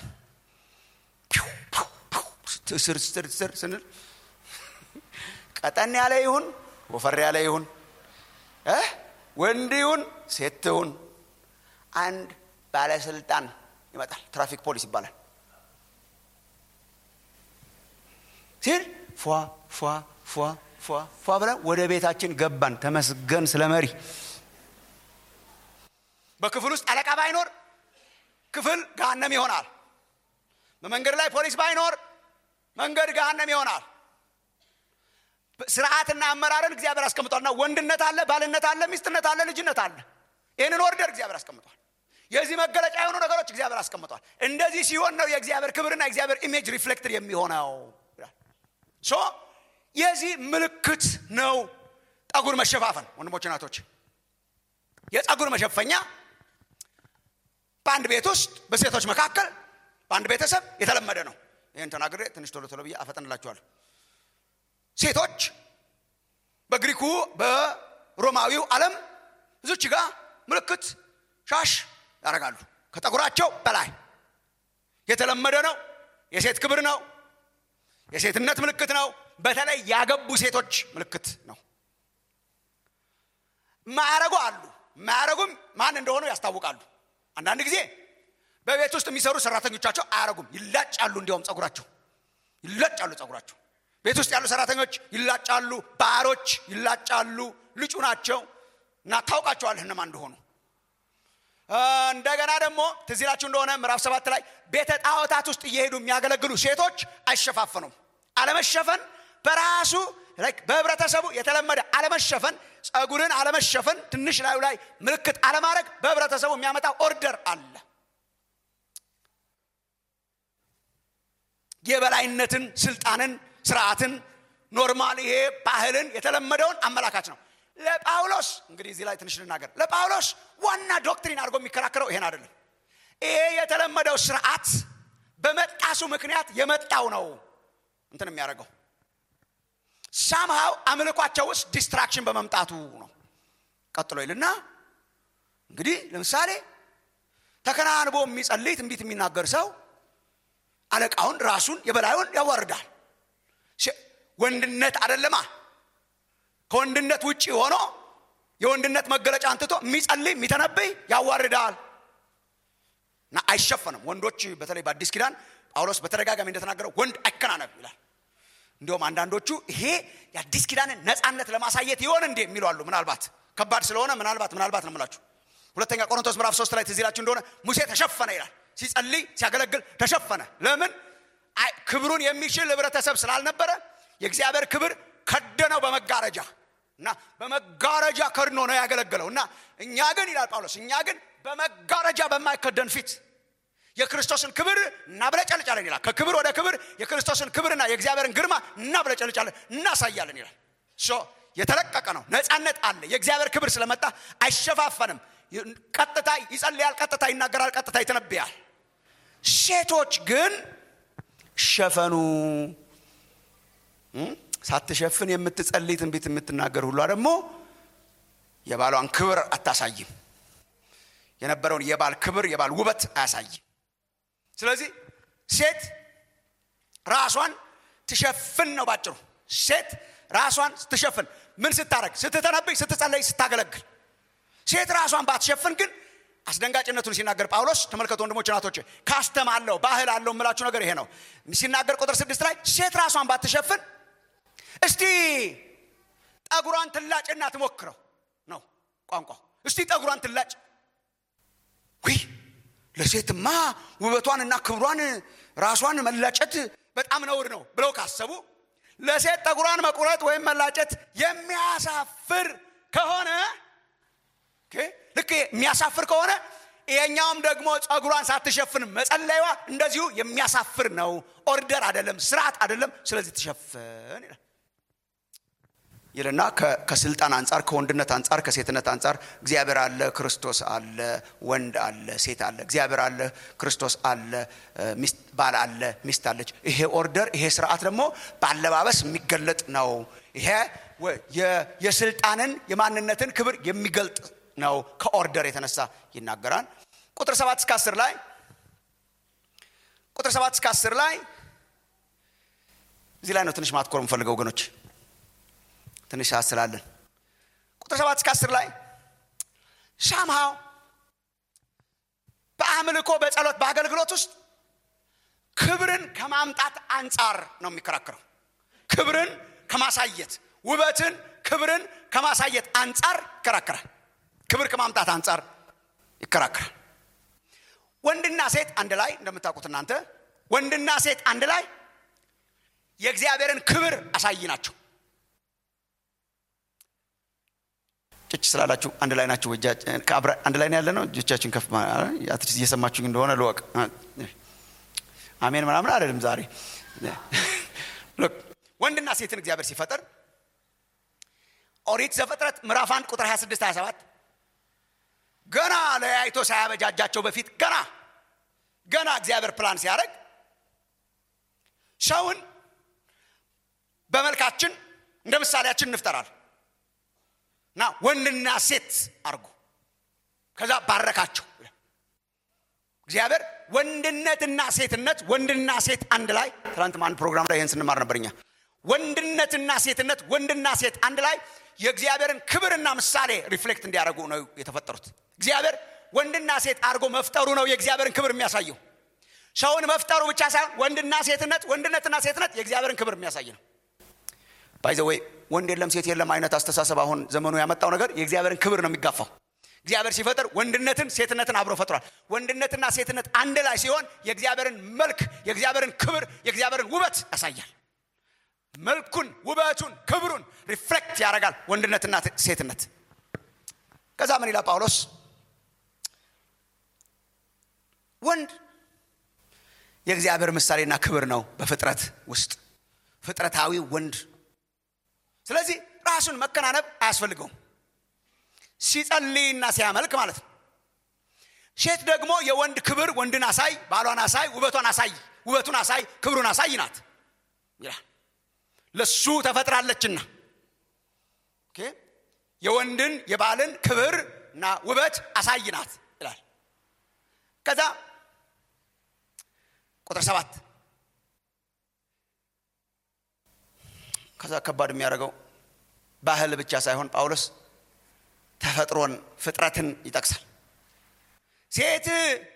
ስር ስር ስር ስንል ቀጠን ያለ ይሁን ወፈር ያለ ይሁን ወንድ ይሁን ሴት ይሁን አንድ ባለስልጣን ይመጣል ትራፊክ ፖሊስ ይባላል ሲል ፏ ፏ ፏ ፏ ፏ ብለን ወደ ቤታችን ገባን ተመስገን ስለ መሪ በክፍል ውስጥ አለቃ ባይኖር ክፍል ገሃነም ይሆናል በመንገድ ላይ ፖሊስ ባይኖር መንገድ ገሃነም ይሆናል ስርዓትና አመራርን እግዚአብሔር አስቀምጧልና ወንድነት አለ ባልነት አለ ሚስትነት አለ ልጅነት አለ ይህንን ኦርደር እግዚአብሔር አስቀምጧል የዚህ መገለጫ የሆኑ ነገሮች እግዚአብሔር አስቀምጧል እንደዚህ ሲሆን ነው የእግዚአብሔር ክብርና የእግዚአብሔር ኢሜጅ ሪፍሌክትድ የሚሆነው ሶ የዚህ ምልክት ነው ጠጉር መሸፋፈን ወንድሞች ናቶች የጸጉር መሸፈኛ በአንድ ቤት ውስጥ በሴቶች መካከል በአንድ ቤተሰብ የተለመደ ነው ይህን ተናግሬ ትንሽ ቶሎ ቶሎ ብዬ አፈጠንላችኋል ሴቶች በግሪኩ በሮማዊው ዓለም እዚች ጋር ምልክት ሻሽ ያደርጋሉ ከጠጉራቸው በላይ የተለመደ ነው የሴት ክብር ነው የሴትነት ምልክት ነው በተለይ ያገቡ ሴቶች ምልክት ነው ማያረጉ አሉ ማያረጉም ማን እንደሆኑ ያስታውቃሉ አንዳንድ ጊዜ በቤት ውስጥ የሚሰሩ ሰራተኞቻቸው አያረጉም ይላጫሉ እንዲያውም ጸጉራቸው ይላጫሉ ጸጉራቸው ቤት ውስጥ ያሉ ሰራተኞች ይላጫሉ ባሮች ይላጫሉ ልጩ ናቸው እና ታውቃቸዋለህ እነማን እንደሆኑ እንደገና ደግሞ ትዚላችሁ እንደሆነ ምዕራፍ ሰባት ላይ ቤተ ጣዖታት ውስጥ እየሄዱ የሚያገለግሉ ሴቶች አይሸፋፈኑም አለመሸፈን በራሱ በህብረተሰቡ የተለመደ አለመሸፈን ጸጉርን አለመሸፈን ትንሽ ላዩ ላይ ምልክት አለማድረግ በህብረተሰቡ የሚያመጣ ኦርደር አለ የበላይነትን ስልጣንን ስርዓትን ኖርማል ይሄ ባህልን የተለመደውን አመላካች ነው ለጳውሎስ እንግዲህ እዚህ ላይ ትንሽ ልናገር ለጳውሎስ ዋና ዶክትሪን አድርጎ የሚከራከረው ይሄን አይደለም ይሄ የተለመደው ስርዓት በመጣሱ ምክንያት የመጣው ነው እንትን የሚያደርገው ሳምሃው አምልኳቸው ውስጥ ዲስትራክሽን በመምጣቱ ነው ቀጥሎ ይልና እንግዲህ ለምሳሌ ተከናንቦ የሚጸልይ ትንቢት የሚናገር ሰው አለቃውን ራሱን የበላዩን ያዋርዳል ወንድነት አደለማ ከወንድነት ውጭ ሆኖ የወንድነት መገለጫ አንትቶ የሚጸልይ የሚተነብይ ያዋርዳል እና አይሸፈንም ወንዶች በተለይ በአዲስ ኪዳን ጳውሎስ በተደጋጋሚ እንደተናገረው ወንድ አይከናነብ ይላል እንዲሁም አንዳንዶቹ ይሄ የአዲስ ኪዳንን ነፃነት ለማሳየት ይሆን እንዴ የሚሉ አሉ ምናልባት ከባድ ስለሆነ ምናልባት ምናልባት ነው የምላችሁ ሁለተኛ ቆሮንቶስ ምዕራፍ ሶስት ላይ ትዝ ይላችሁ እንደሆነ ሙሴ ተሸፈነ ይላል ሲጸልይ ሲያገለግል ተሸፈነ ለምን አይ ክብሩን የሚችል ህብረተሰብ ስላልነበረ የእግዚአብሔር ክብር ከደነው በመጋረጃ እና በመጋረጃ ከድኖ ነው ያገለገለው እና እኛ ግን ይላል ጳውሎስ እኛ ግን በመጋረጃ በማይከደን ፊት የክርስቶስን ክብር እናብለጨልጫለን ይላል ከክብር ወደ ክብር የክርስቶስን ክብርና የእግዚአብሔርን ግርማ እናብለጨልጫለን እናሳያለን ይላል ሶ የተለቀቀ ነው ነፃነት አለ የእግዚአብሔር ክብር ስለመጣ አይሸፋፈንም ቀጥታ ይጸልያል ቀጥታ ይናገራል ቀጥታ ይተነብያል ሴቶች ግን ሸፈኑ ሳትሸፍን የምትጸልይ ትንቢት የምትናገር ሁሏ ደግሞ የባሏን ክብር አታሳይም የነበረውን የባል ክብር የባል ውበት አያሳይም ስለዚህ ሴት ራሷን ትሸፍን ነው ባጭሩ ሴት ራሷን ስትሸፍን ምን ስታረግ ስትተነብይ ስትጸለይ ስታገለግል ሴት ራሷን ባትሸፍን ግን አስደንጋጭነቱን ሲናገር ጳውሎስ ተመልከቱ ወንድሞች ናቶች ካስተም አለው ባህል አለው የምላችሁ ነገር ይሄ ነው ሲናገር ቁጥር ስድስት ላይ ሴት ራሷን ባትሸፍን እስቲ ጠጉሯን ትላጭና ትሞክረው ነው ቋንቋ እስቲ ጠጉሯን ትላጭ ውይ ለሴትማ ውበቷንና ክብሯን ራሷን መላጨት በጣም ነውር ነው ብለው ካሰቡ ለሴት ጠጉሯን መቁረጥ ወይም መላጨት የሚያሳፍር ከሆነ ልክ የሚያሳፍር ከሆነ ይሄኛውም ደግሞ ጸጉሯን ሳትሸፍን መጸለይዋ እንደዚሁ የሚያሳፍር ነው ኦርደር አይደለም ስርዓት አይደለም ስለዚህ ትሸፍን ይላል ይልና ከስልጣን አንጻር ከወንድነት አንጻር ከሴትነት አንጻር እግዚአብሔር አለ ክርስቶስ አለ ወንድ አለ ሴት አለ እግዚአብሔር አለ ክርስቶስ አለ ባል አለ ሚስት አለች ይሄ ኦርደር ይሄ ስርዓት ደግሞ በአለባበስ የሚገለጥ ነው ይሄ የስልጣንን የማንነትን ክብር የሚገልጥ ነው ከኦርደር የተነሳ ይናገራል ቁጥር ሰባት እስከ አስር ላይ ቁጥር ሰባት እስከ አስር ላይ እዚህ ላይ ነው ትንሽ ማትኮር የምፈልገው ወገኖች ትንሽ ሰዓት ስላለን ቁጥር ሰባት እስከ አስር ላይ ሳምሃው በአምልኮ በጸሎት በአገልግሎት ውስጥ ክብርን ከማምጣት አንጻር ነው የሚከራከረው ክብርን ከማሳየት ውበትን ክብርን ከማሳየት አንጻር ይከራከራል ክብር ከማምጣት አንጻር ይከራከራል ወንድና ሴት አንድ ላይ እንደምታውቁት እናንተ ወንድና ሴት አንድ ላይ የእግዚአብሔርን ክብር አሳይ ናቸው ጭጭ ስላላችሁ አንድ ላይ ናችሁ አንድ ላይ ያለ ነው እጆቻችን ከፍ አትሊስት እየሰማችሁኝ እንደሆነ ልወቅ አሜን ምናምን አይደለም ዛሬ ወንድና ሴትን እግዚአብሔር ሲፈጥር ኦሪት ዘፍጥረት ምዕራፍ 1 ቁጥር 26 27 ገና ለያይቶ ሳያበጃጃቸው በፊት ገና ገና እግዚአብሔር ፕላን ሲያደርግ ሰውን በመልካችን እንደ ምሳሌያችን እንፍጠራል እና ወንድና ሴት አርጉ ከዛ ባረካቸው እግዚአብሔር ወንድነትና ሴትነት ወንድና ሴት አንድ ላይ ትናንት አንድ ፕሮግራም ላይ ይህን ስንማር ነበርኛ ወንድነትና ሴትነት ወንድና ሴት አንድ ላይ የእግዚአብሔርን ክብርና ምሳሌ ሪፍሌክት እንዲያደርጉ ነው የተፈጠሩት እግዚአብሔር ወንድና ሴት አድርጎ መፍጠሩ ነው የእግዚአብሔርን ክብር የሚያሳየው ሰውን መፍጠሩ ብቻ ሳይሆን ወንድና ሴትነት ወንድነትና ሴትነት የእግዚአብሔርን ክብር የሚያሳይ ነው ባይዘወይ ወንድ የለም ሴት የለም አይነት አስተሳሰብ አሁን ዘመኑ ያመጣው ነገር የእግዚአብሔርን ክብር ነው የሚጋፋው እግዚአብሔር ሲፈጥር ወንድነትን ሴትነትን አብሮ ፈጥሯል ወንድነትና ሴትነት አንድ ላይ ሲሆን የእግዚአብሔርን መልክ የእግዚአብሔርን ክብር የእግዚአብሔርን ውበት ያሳያል መልኩን ውበቱን ክብሩን ሪፍሌክት ያደርጋል ወንድነትና ሴትነት ከዛ ምን ይላል ጳውሎስ ወንድ የእግዚአብሔር ምሳሌና ክብር ነው በፍጥረት ውስጥ ፍጥረታዊ ወንድ ስለዚህ ራሱን መከናነብ አያስፈልገውም ሲጸልይና ሲያመልክ ማለት ነው ሴት ደግሞ የወንድ ክብር ወንድን አሳይ ባሏን አሳይ ውበቷን አሳይ ውበቱን አሳይ ክብሩን አሳይ ናት ይላል ለሱ ተፈጥራለችና የወንድን የባልን ክብር እና ውበት አሳይ ናት ይላል ከዛ ቁጥር ሰባት ከዛ ከባድ የሚያደርገው ባህል ብቻ ሳይሆን ጳውሎስ ተፈጥሮን ፍጥረትን ይጠቅሳል ሴት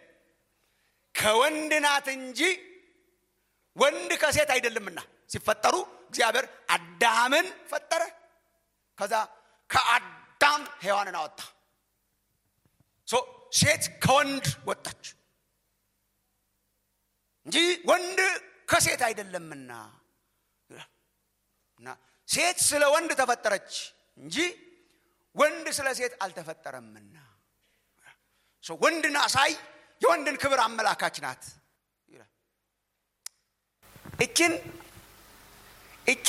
ከወንድ ናት እንጂ ወንድ ከሴት አይደለምና ሲፈጠሩ እግዚአብሔር አዳምን ፈጠረ ከዛ ከአዳም አዳም ሔዋንን አወጣ ሶ ሴት ከወንድ ወጣች እንጂ ወንድ ከሴት አይደለምና እና ሴት ስለ ወንድ ተፈጠረች እንጂ ወንድ ስለ ሴት አልተፈጠረምና ሶ ወንድን አሳይ የወንድን ክብር አመላካች ናት ይላል። እችን እቺ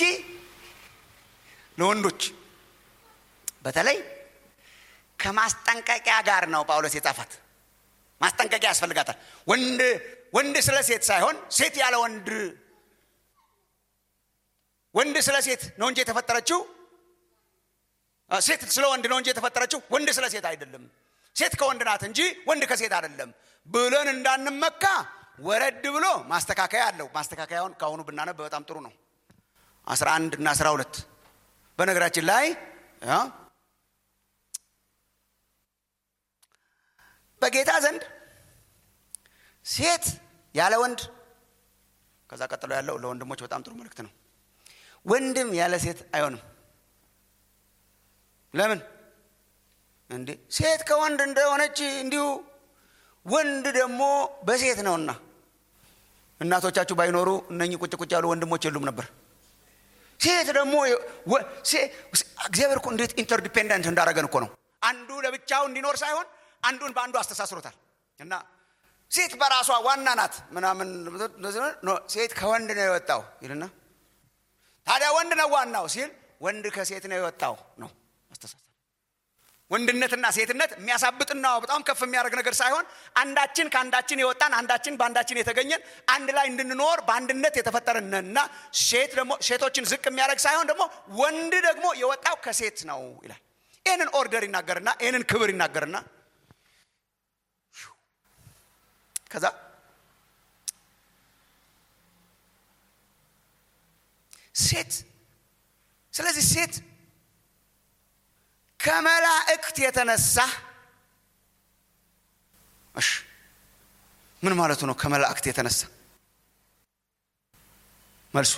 ለወንዶች በተለይ ከማስጠንቀቂያ ጋር ነው ጳውሎስ የጻፋት። ማስጠንቀቂያ ያስፈልጋታል። ወንድ ወንድ ስለ ሴት ሳይሆን ሴት ያለ ወንድ ወንድ ስለ ሴት ነው እንጂ የተፈጠረችው አ፣ ሴት ስለ ወንድ ነው እንጂ የተፈጠረችው ወንድ ስለ ሴት አይደለም። ሴት ከወንድ ናት እንጂ ወንድ ከሴት አይደለም ብለን እንዳንመካ ወረድ ብሎ ማስተካከያ አለው። ማስተካከያውን ከአሁኑ ብናነብ በጣም ጥሩ ነው። 11 እና 12 በነገራችን ላይ አ፣ በጌታ ዘንድ ሴት ያለ ወንድ ከዛ ቀጥሎ ያለው ለወንድሞች በጣም ጥሩ መልእክት ነው። ወንድም ያለ ሴት አይሆንም። ለምን እንዴ? ሴት ከወንድ እንደሆነች እንዲሁ ወንድ ደግሞ በሴት ነውና። እናቶቻችሁ ባይኖሩ እነኚህ ቁጭ ቁጭ ያሉ ወንድሞች የሉም ነበር። ሴት ደግሞ ወ- ሴ- እግዚአብሔር እኮ እንዴት ኢንተርዲፔንደንት እንዳደረገን እኮ ነው። አንዱ ለብቻው እንዲኖር ሳይሆን አንዱን በአንዱ አስተሳስሮታል። እና ሴት በራሷ ዋና ናት ምናምን ኖ፣ ሴት ከወንድ ነው የወጣው ይልና ታዲያ ወንድ ነው ዋናው ሲል ወንድ ከሴት ነው የወጣው ነው አስተሳሰብ። ወንድነትና ሴትነት የሚያሳብጥና በጣም ከፍ የሚያደርግ ነገር ሳይሆን አንዳችን ከአንዳችን የወጣን አንዳችን በአንዳችን የተገኘን አንድ ላይ እንድንኖር በአንድነት የተፈጠርንና ሴት ደግሞ ሴቶችን ዝቅ የሚያደርግ ሳይሆን ደግሞ ወንድ ደግሞ የወጣው ከሴት ነው ይላል። ይህንን ኦርደር ይናገርና ይህንን ክብር ይናገርና ከዛ ሴት ስለዚህ ሴት ከመላእክት የተነሳ እሺ ምን ማለቱ ነው ከመላእክት የተነሳ መልሱ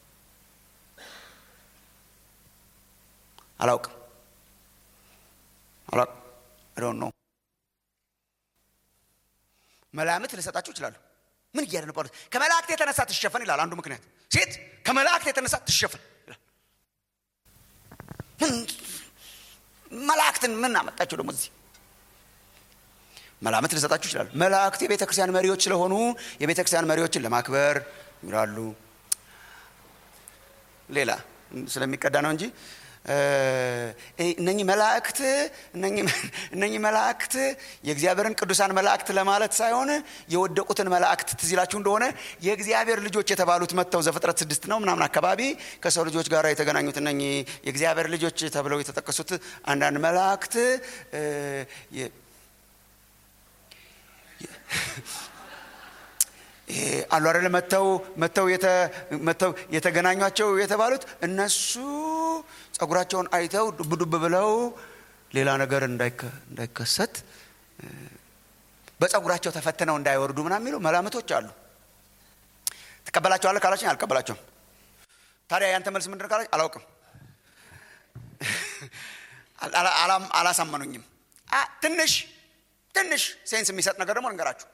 አላውቅም አላውቅም ዶን ነው መላምት ልሰጣችሁ ይችላሉ ምን እያለ ነው ጳውሎስ ከመላእክት የተነሳ ትሸፈን ይላል አንዱ ምክንያት ሴት ከመላእክት የተነሳ ትሸፈን ይላል ምን መላእክትን ምን አመጣቸው ደግሞ እዚህ መላምት ልሰጣችሁ ይችላሉ መላእክት የቤተ ክርስቲያን መሪዎች ስለሆኑ የቤተ ክርስቲያን መሪዎችን ለማክበር ይላሉ ሌላ ስለሚቀዳ ነው እንጂ እነኚህ መላእክት እነኚህ መላእክት የእግዚአብሔርን ቅዱሳን መላእክት ለማለት ሳይሆን የወደቁትን መላእክት ትዝ ይላችሁ እንደሆነ የእግዚአብሔር ልጆች የተባሉት መጥተው ዘፍጥረት ስድስት ነው ምናምን አካባቢ ከሰው ልጆች ጋር የተገናኙት እነኚህ የእግዚአብሔር ልጆች ተብለው የተጠቀሱት አንዳንድ መላእክት አሉ አይደለ መተው መተው መተው የተገናኟቸው የተባሉት እነሱ ጸጉራቸውን አይተው ዱብ ዱብ ብለው ሌላ ነገር እንዳይከሰት በጸጉራቸው ተፈትነው እንዳይወርዱ ምናምን የሚሉ መላምቶች አሉ ትቀበላቸዋለህ ካላችኝ አልቀበላቸውም ታዲያ ያንተ መልስ ምንድን ካላች አላውቅም አላሳመኑኝም ትንሽ ትንሽ ሴንስ የሚሰጥ ነገር ደግሞ ልንገራችሁ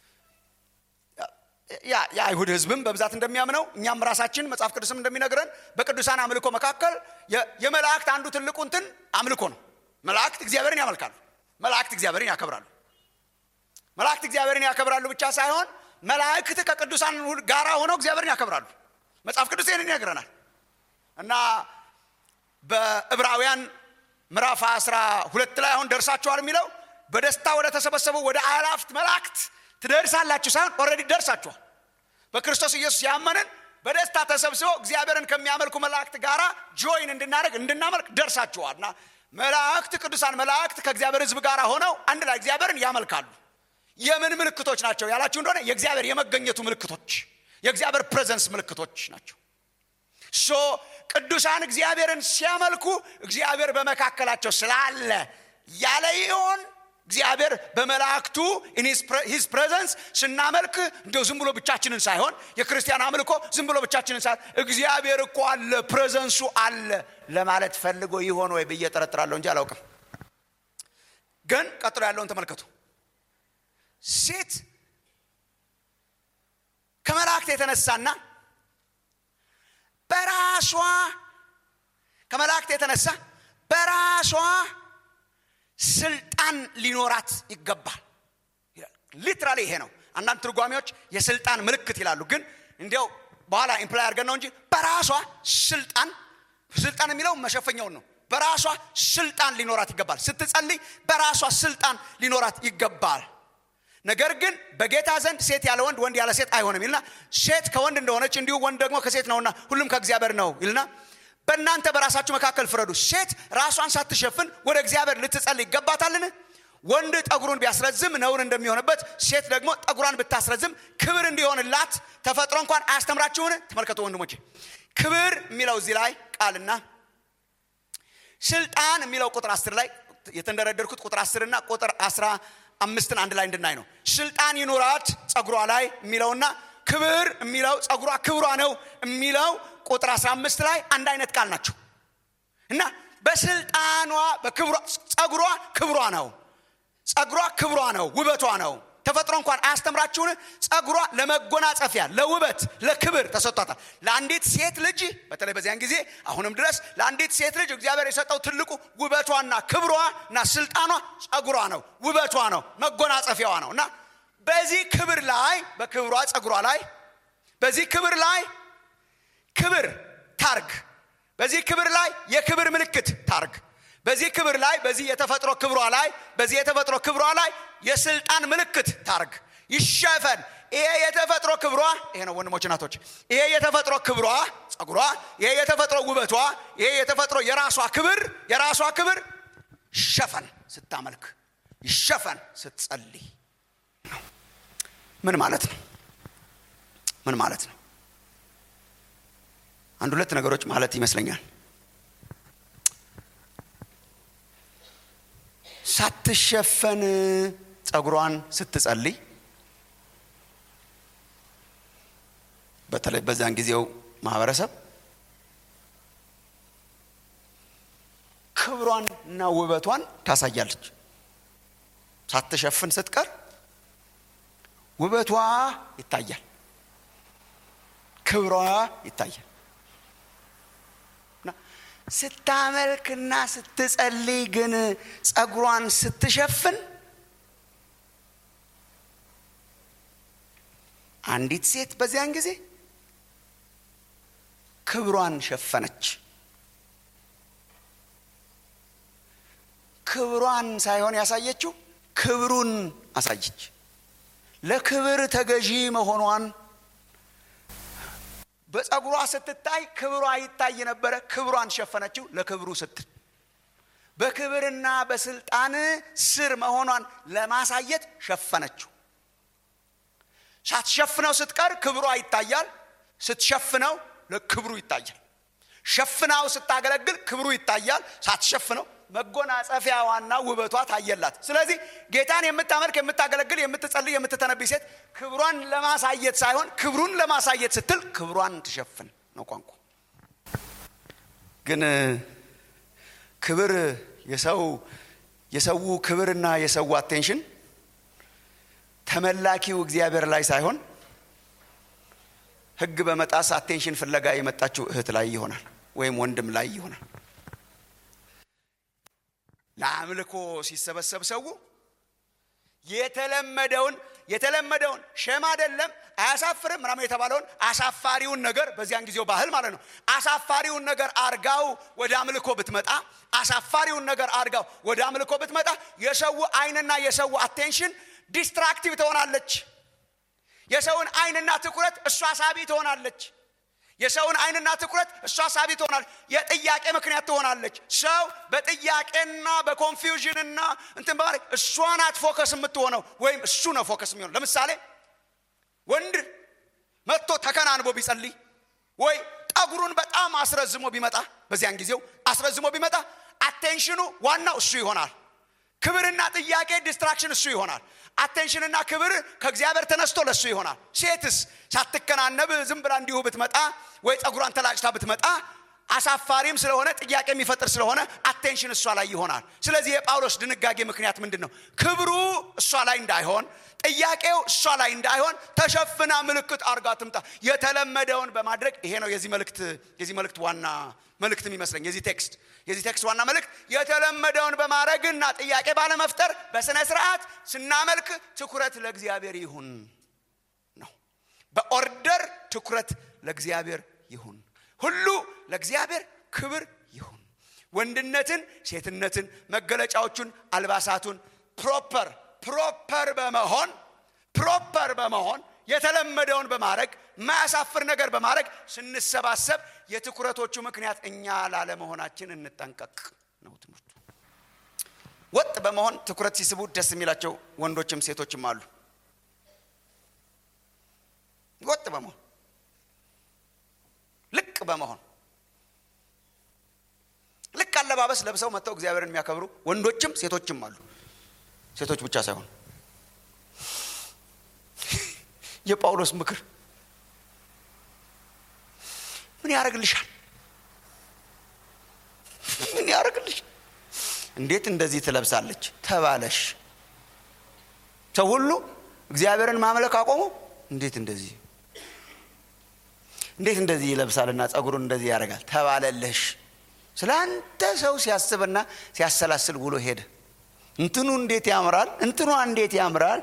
የአይሁድ ህዝብም በብዛት እንደሚያምነው እኛም ራሳችን መጽሐፍ ቅዱስም እንደሚነግረን በቅዱሳን አምልኮ መካከል የመላእክት አንዱ ትልቁ እንትን አምልኮ ነው መላእክት እግዚአብሔርን ያመልካሉ መላእክት እግዚአብሔርን ያከብራሉ መላእክት እግዚአብሔርን ያከብራሉ ብቻ ሳይሆን መላእክት ከቅዱሳን ጋራ ሆነው እግዚአብሔርን ያከብራሉ መጽሐፍ ቅዱስ ይህንን ይነግረናል እና በዕብራውያን ምዕራፍ አስራ ሁለት ላይ አሁን ደርሳችኋል የሚለው በደስታ ወደ ተሰበሰቡ ወደ አላፍት መላእክት ትደርሳላችሁ ሳይሆን ኦልሬዲ ደርሳችኋል በክርስቶስ ኢየሱስ ያመንን በደስታ ተሰብስበው እግዚአብሔርን ከሚያመልኩ መላእክት ጋር ጆይን እንድናደርግ እንድናመልክ ደርሳችኋል እና መላእክት ቅዱሳን መላእክት ከእግዚአብሔር ህዝብ ጋር ሆነው አንድ ላይ እግዚአብሔርን ያመልካሉ የምን ምልክቶች ናቸው ያላችሁ እንደሆነ የእግዚአብሔር የመገኘቱ ምልክቶች የእግዚአብሔር ፕሬዘንስ ምልክቶች ናቸው ሶ ቅዱሳን እግዚአብሔርን ሲያመልኩ እግዚአብሔር በመካከላቸው ስላለ ያለ ይሆን እግዚአብሔር በመላእክቱ ሂዝ ፕሬዘንስ ስናመልክ እንደው ዝም ብሎ ብቻችንን ሳይሆን የክርስቲያን አምልኮ ዝም ብሎ ብቻችንን ሳይሆን እግዚአብሔር እኮ አለ ፕሬዘንሱ አለ ለማለት ፈልጎ ይሆን ወይ ብዬ ጠረጥራለሁ እንጂ አላውቅም ግን ቀጥሎ ያለውን ተመልከቱ ሴት ከመላእክት የተነሳና በራሷ ከመላእክት የተነሳ በራሷ ስልጣን ሊኖራት ይገባል ሊትራሊ ይሄ ነው አንዳንድ ትርጓሚዎች የስልጣን ምልክት ይላሉ ግን እንዲያው በኋላ ኢምፕላይ አድርገን ነው እንጂ በራሷ ስልጣን ስልጣን የሚለው መሸፈኛውን ነው በራሷ ስልጣን ሊኖራት ይገባል ስትጸልይ በራሷ ስልጣን ሊኖራት ይገባል ነገር ግን በጌታ ዘንድ ሴት ያለ ወንድ ወንድ ያለ ሴት አይሆንም ይልና ሴት ከወንድ እንደሆነች እንዲሁ ወንድ ደግሞ ከሴት ነውና ሁሉም ከእግዚአብሔር ነው ይልና በእናንተ በራሳችሁ መካከል ፍረዱ ሴት ራሷን ሳትሸፍን ወደ እግዚአብሔር ልትጸልይ ይገባታልን ወንድ ጠጉሩን ቢያስረዝም ነውር እንደሚሆንበት ሴት ደግሞ ጠጉሯን ብታስረዝም ክብር እንዲሆንላት ተፈጥሮ እንኳን አያስተምራችሁን ተመልከቱ ወንድሞቼ ክብር የሚለው እዚህ ላይ ቃልና ስልጣን የሚለው ቁጥር አስር ላይ የተንደረደርኩት ቁጥር አስር እና ቁጥር አስራ አምስትን አንድ ላይ እንድናይ ነው ስልጣን ይኑራት ጸጉሯ ላይ የሚለውና ክብር የሚለው ጸጉሯ ክብሯ ነው የሚለው ቁጥር 15 ላይ አንድ አይነት ቃል ናቸው እና በስልጣኗ በክብሯ ጸጉሯ ክብሯ ነው ጸጉሯ ክብሯ ነው ውበቷ ነው ተፈጥሮ እንኳን አያስተምራችሁን ጸጉሯ ለመጎናጸፊያ ለውበት ለክብር ተሰጥቷታል ለአንዲት ሴት ልጅ በተለይ በዚያን ጊዜ አሁንም ድረስ ለአንዲት ሴት ልጅ እግዚአብሔር የሰጠው ትልቁ ውበቷና ክብሯ እና ስልጣኗ ጸጉሯ ነው ውበቷ ነው መጎናጸፊያዋ ነው እና በዚህ ክብር ላይ በክብሯ ጸጉሯ ላይ በዚህ ክብር ላይ ክብር ታርግ በዚህ ክብር ላይ የክብር ምልክት ታርግ በዚህ ክብር ላይ በዚህ የተፈጥሮ ክብሯ ላይ በዚህ የተፈጥሮ ክብሯ ላይ የስልጣን ምልክት ታርግ ይሸፈን ይሄ የተፈጥሮ ክብሯ ይሄ ነው ወንድሞች ናቶች ይሄ የተፈጥሮ ክብሯ ጸጉሯ ይሄ የተፈጥሮ ውበቷ ይሄ የተፈጥሮ የራሷ ክብር የራሷ ክብር ይሸፈን ስታመልክ ይሸፈን ስትጸልይ ምን ማለት ነው ምን ማለት ነው አንድ ሁለት ነገሮች ማለት ይመስለኛል ሳትሸፈን ጸጉሯን ስትጸልይ በተለይ በዛን ጊዜው ማህበረሰብ ክብሯን እና ውበቷን ታሳያለች ሳትሸፍን ስትቀር ውበቷ ይታያል ክብሯ ይታያል ስታመልክና ስትጸልይ ግን ጸጉሯን ስትሸፍን አንዲት ሴት በዚያን ጊዜ ክብሯን ሸፈነች ክብሯን ሳይሆን ያሳየችው ክብሩን አሳየች ለክብር ተገዢ መሆኗን በጸጉሯ ስትታይ ክብሯ ይታይ ነበረ ክብሯን ሸፈነችው ለክብሩ ስትል በክብርና በስልጣን ስር መሆኗን ለማሳየት ሸፈነችው ሳትሸፍነው ስትቀር ክብሯ ይታያል ስትሸፍነው ለክብሩ ይታያል ሸፍናው ስታገለግል ክብሩ ይታያል ሳትሸፍነው መጎናጸፊያዋና ውበቷ ታየላት ስለዚህ ጌታን የምታመልክ የምታገለግል የምትጸልይ የምትተነብይ ሴት ክብሯን ለማሳየት ሳይሆን ክብሩን ለማሳየት ስትል ክብሯን ትሸፍን ነው ቋንቋ ግን ክብር የሰው የሰው ክብርና የሰው አቴንሽን ተመላኪው እግዚአብሔር ላይ ሳይሆን ህግ በመጣስ አቴንሽን ፍለጋ የመጣችው እህት ላይ ይሆናል ወይም ወንድም ላይ ይሆናል ለአምልኮ ሲሰበሰብ ሰው የተለመደውን የተለመደውን ሸም አይደለም አያሳፍርም ምናምን የተባለውን አሳፋሪውን ነገር በዚያን ጊዜው ባህል ማለት ነው አሳፋሪውን ነገር አርጋው ወደ አምልኮ ብትመጣ አሳፋሪውን ነገር አርጋው ወደ አምልኮ ብትመጣ የሰው አይንና የሰው አቴንሽን ዲስትራክቲቭ ትሆናለች የሰውን አይንና ትኩረት እሷ ሳቢ ትሆናለች የሰውን አይንና ትኩረት እሷ ሳቢ ትሆናለች የጥያቄ ምክንያት ትሆናለች ሰው በጥያቄና በኮንፊውዥንና እንትን በማለት እሷ ናት ፎከስ የምትሆነው ወይም እሱ ነው ፎከስ የሚሆነው ለምሳሌ ወንድ መጥቶ ተከናንቦ ቢጸልይ ወይ ጠጉሩን በጣም አስረዝሞ ቢመጣ በዚያን ጊዜው አስረዝሞ ቢመጣ አቴንሽኑ ዋናው እሱ ይሆናል ክብርና ጥያቄ ዲስትራክሽን እሱ ይሆናል አቴንሽንና ክብር ከእግዚአብሔር ተነስቶ ለእሱ ይሆናል ሴትስ ሳትከናነብ ዝም ብላ እንዲሁ ብትመጣ ወይ ፀጉሯን ተላጭታ ብትመጣ አሳፋሪም ስለሆነ ጥያቄ የሚፈጥር ስለሆነ አቴንሽን እሷ ላይ ይሆናል ስለዚህ የጳውሎስ ድንጋጌ ምክንያት ምንድን ነው ክብሩ እሷ ላይ እንዳይሆን ጥያቄው እሷ ላይ እንዳይሆን ተሸፍና ምልክት አርጋ ትምጣ የተለመደውን በማድረግ ይሄ ነው የዚህ መልእክት የዚህ መልእክት ዋና መልእክት የሚመስለኝ የዚህ ቴክስት የዚህ ቴክስት ዋና መልእክት የተለመደውን በማድረግና ጥያቄ ባለመፍጠር በስነ ስርዓት ስናመልክ ትኩረት ለእግዚአብሔር ይሁን ነው በኦርደር ትኩረት ለእግዚአብሔር ይሁን ሁሉ ለእግዚአብሔር ክብር ይሁን ወንድነትን ሴትነትን መገለጫዎቹን አልባሳቱን ፕሮፐር ፕሮፐር በመሆን ፕሮፐር በመሆን የተለመደውን በማድረግ ማያሳፍር ነገር በማድረግ ስንሰባሰብ የትኩረቶቹ ምክንያት እኛ ላለመሆናችን እንጠንቀቅ ነው ትምህርቱ ወጥ በመሆን ትኩረት ሲስቡ ደስ የሚላቸው ወንዶችም ሴቶችም አሉ ወጥ በመሆን ልቅ በመሆን ልክ አለባበስ ለብሰው መጥተው እግዚአብሔርን የሚያከብሩ ወንዶችም ሴቶችም አሉ ሴቶች ብቻ ሳይሆን የጳውሎስ ምክር ምን ያደርግልሻል ምን ያደርግልሻል እንዴት እንደዚህ ትለብሳለች ተባለሽ ሰው ሁሉ እግዚአብሔርን ማምለክ አቆሙ እንዴት እንደዚህ እንዴት እንደዚህ ይለብሳልና ጸጉሩን እንደዚህ ያደርጋል ተባለልሽ ስለ አንተ ሰው ሲያስብና ሲያሰላስል ውሎ ሄደ እንትኑ እንዴት ያምራል እንትኗ እንዴት ያምራል